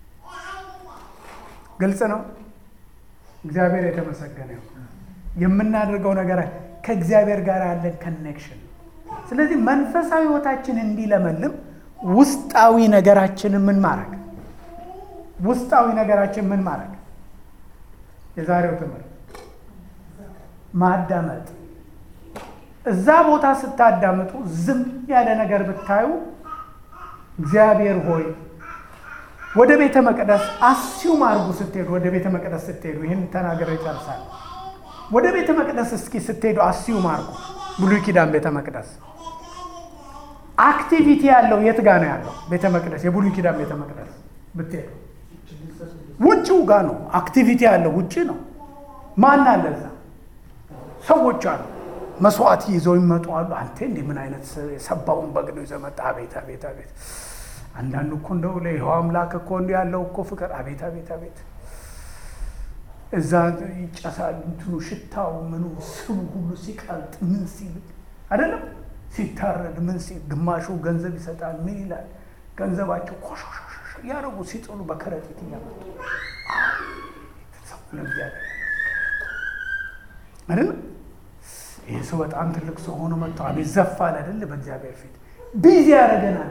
ግልጽ ነው። እግዚአብሔር የተመሰገነ ይሁን። የምናደርገው ነገር ከእግዚአብሔር ጋር ያለን ከኔክሽን። ስለዚህ መንፈሳዊ ሕይወታችን እንዲለመልም ውስጣዊ ነገራችንን ምን ማድረግ ውስጣዊ ነገራችን ምን ማድረግ የዛሬው ትምህርት ማዳመጥ እዛ ቦታ ስታዳምጡ ዝም ያለ ነገር ብታዩ እግዚአብሔር ሆይ ወደ ቤተ መቅደስ አስዩም አድርጉ። ስትሄዱ ወደ ቤተ መቅደስ ስትሄዱ ይህን ተናገረ ይጨርሳል። ወደ ቤተ መቅደስ እስኪ ስትሄዱ አስዩም አድርጉ። ብሉይ ኪዳን ቤተ መቅደስ አክቲቪቲ ያለው የት ጋ ነው ያለው? ቤተ መቅደስ የብሉይ ኪዳን ቤተ መቅደስ ብትሄዱ ውጭው ጋ ነው። አክቲቪቲ ያለው ውጭ ነው። ማን አለ እዛ? ሰዎች አሉ። መስዋዕት ይዘው ይመጡ አሉ። አንተ እንዲህ ምን አይነት የሰባውን በግ ነው ይዘህ መጣህ? አቤት አቤት አቤት። አንዳንዱ እኮ እንደው ለይኸው አምላክ እኮ እንዲህ ያለው እኮ ፍቅር አቤት አቤት አቤት። እዛ ይጨሳል እንትኑ ሽታው ምኑ ስቡ ሁሉ ሲቀልጥ ምን ሲል አይደለም ሲታረድ ምን ሲል ግማሹ ገንዘብ ይሰጣል። ምን ይላል ገንዘባቸው ኮሾሾሾ እያደረጉ ሲጥሉ በከረጢት እያመጡ ሰው ለእግዚአብሔር አይደለም ይህ ሰው በጣም ትልቅ ሰው ሆኖ መጥቶ አቤት ዘፋል አይደል? በእግዚአብሔር ፊት ቢዚ ያደረገናል።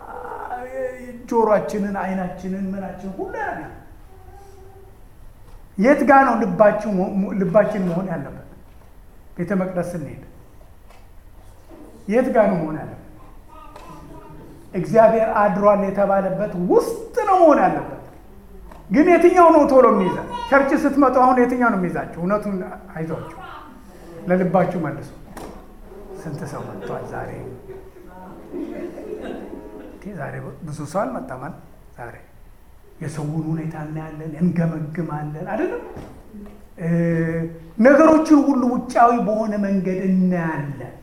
ጆሮአችንን፣ አይናችንን፣ ምናችንን ሁሉ ያደረገናል። የት ጋ ነው ልባችን መሆን ያለበት? ቤተ መቅደስ ስንሄድ የት ጋ ነው መሆን ያለበት? እግዚአብሔር አድሯል የተባለበት ውስጥ ነው መሆን ያለበት። ግን የትኛው ነው ቶሎ የሚይዛል? ቸርች ስትመጡ አሁን የትኛው ነው የሚይዛችሁ? እውነቱን አይዟችሁ ለልባችሁ መልሱ። ስንት ሰው መጥቷል ዛሬ? ዛሬ ብዙ ሰው አልመጣም። ዛሬ የሰውን ሁኔታ እናያለን፣ እንገመግማለን፣ አይደለም ነገሮችን ሁሉ ውጫዊ በሆነ መንገድ እናያለን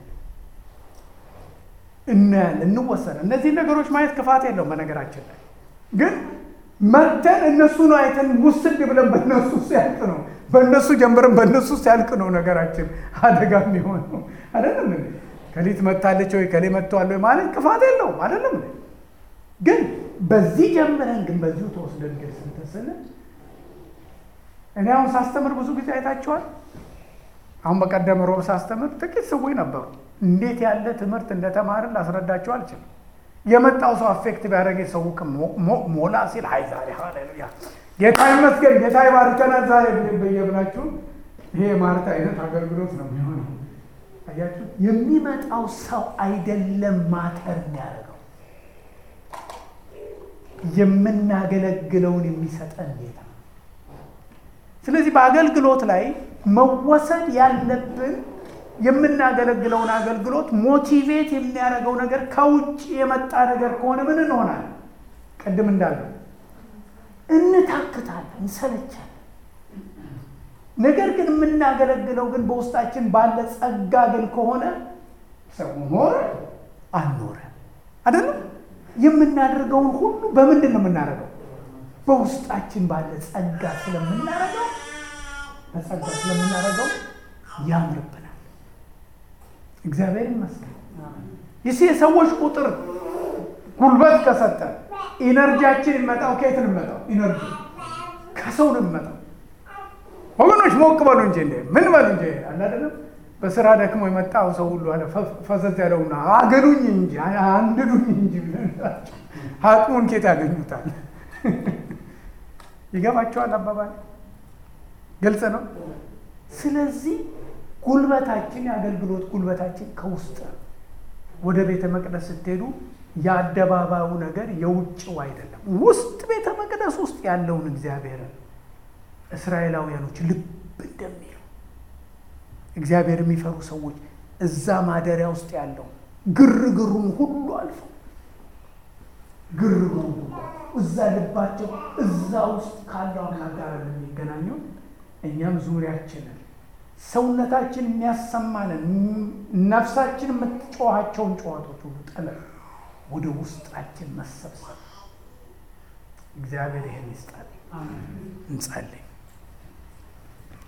እናያለን፣ እንወሰናል። እነዚህ ነገሮች ማየት ክፋት የለውም። በነገራችን ላይ ግን መተን እነሱን አይተን ውስድ ብለን በእነሱ ሲያልቅ ነው በእነሱ ጀምረን በእነሱ ሲያልቅ ነው ነገራችን አደጋ የሚሆነው። አይደለም ከሊት መታለች ወይ ከሌ መጥተዋል ወይ ማለት ክፋት የለውም። አይደለም ግን በዚህ ጀምረን ግን በዚሁ ተወስደን ግን ስንተስን እኔ አሁን ሳስተምር ብዙ ጊዜ አይታችኋል። አሁን በቀደም ሮብ ሳስተምር ጥቂት ሰዎች ነበሩ። እንዴት ያለ ትምህርት እንደተማርን ላስረዳቸው አልችልም። የመጣው ሰው አፌክት ቢያደረገ ሰው ሞላ ሲል አይ ዛሬ ሃሌሉያ ጌታ ይመስገን ጌታ ይባርከናል ዛሬ በየብላችሁ ይሄ የማርታ አይነት አገልግሎት ነው የሚሆነው። አያችሁ፣ የሚመጣው ሰው አይደለም ማተር የሚያደርገው የምናገለግለውን የሚሰጠን ጌታ። ስለዚህ በአገልግሎት ላይ መወሰድ ያለብን የምናገለግለውን አገልግሎት ሞቲቬት የሚያደርገው ነገር ከውጭ የመጣ ነገር ከሆነ ምን እንሆናለን? ቅድም እንዳለው እንታክታለን፣ እንሰለቻለን። ነገር ግን የምናገለግለው ግን በውስጣችን ባለ ጸጋ ግን ከሆነ ሰው ኖረ አልኖረ አይደለም የምናደርገውን ሁሉ በምንድን ነው የምናደርገው? በውስጣችን ባለ ጸጋ ስለምናደርገው በጸጋ ስለምናደርገው ያምርብናል። እግዚአብሔር ይመስገን። ይህ የሰዎች ቁጥር ጉልበት ከሰጠ ኢነርጂያችን የሚመጣው ከየት ነው የሚመጣው? ኢነርጂ ከሰው ነው የሚመጣው። ወገኖች ሞቅ በሉ እንጂ እንዴ ምን በሉ እንጂ አለ አይደለም። በስራ ደክሞ የመጣው ሰው ሁሉ አለ ፈሰስ ያለውና አገዱኝ እንጂ አንድዱኝ እንጂ አቅሙን ኬት ያገኙታል? ይገባቸዋል። አባባል ግልጽ ነው። ስለዚህ ጉልበታችን የአገልግሎት ጉልበታችን ከውስጥ ነው። ወደ ቤተ መቅደስ ስትሄዱ የአደባባዩ ነገር የውጭው አይደለም፣ ውስጥ ቤተ መቅደስ ውስጥ ያለውን እግዚአብሔርን እስራኤላውያኖች ልብ እንደሚሉ እግዚአብሔር የሚፈሩ ሰዎች እዛ ማደሪያ ውስጥ ያለው ግርግሩን ሁሉ አልፈው ግርግሩ እዛ ልባቸው እዛ ውስጥ ካለው አምላክ ጋር የሚገናኘው እኛም ዙሪያችንን ሰውነታችን የሚያሰማንን ነፍሳችን የምትጮኋቸውን ጨዋቶች ሁሉ ጥለን ወደ ውስጣችን መሰብሰብ እግዚአብሔር ይህን ይስጣል። እንጸልይ።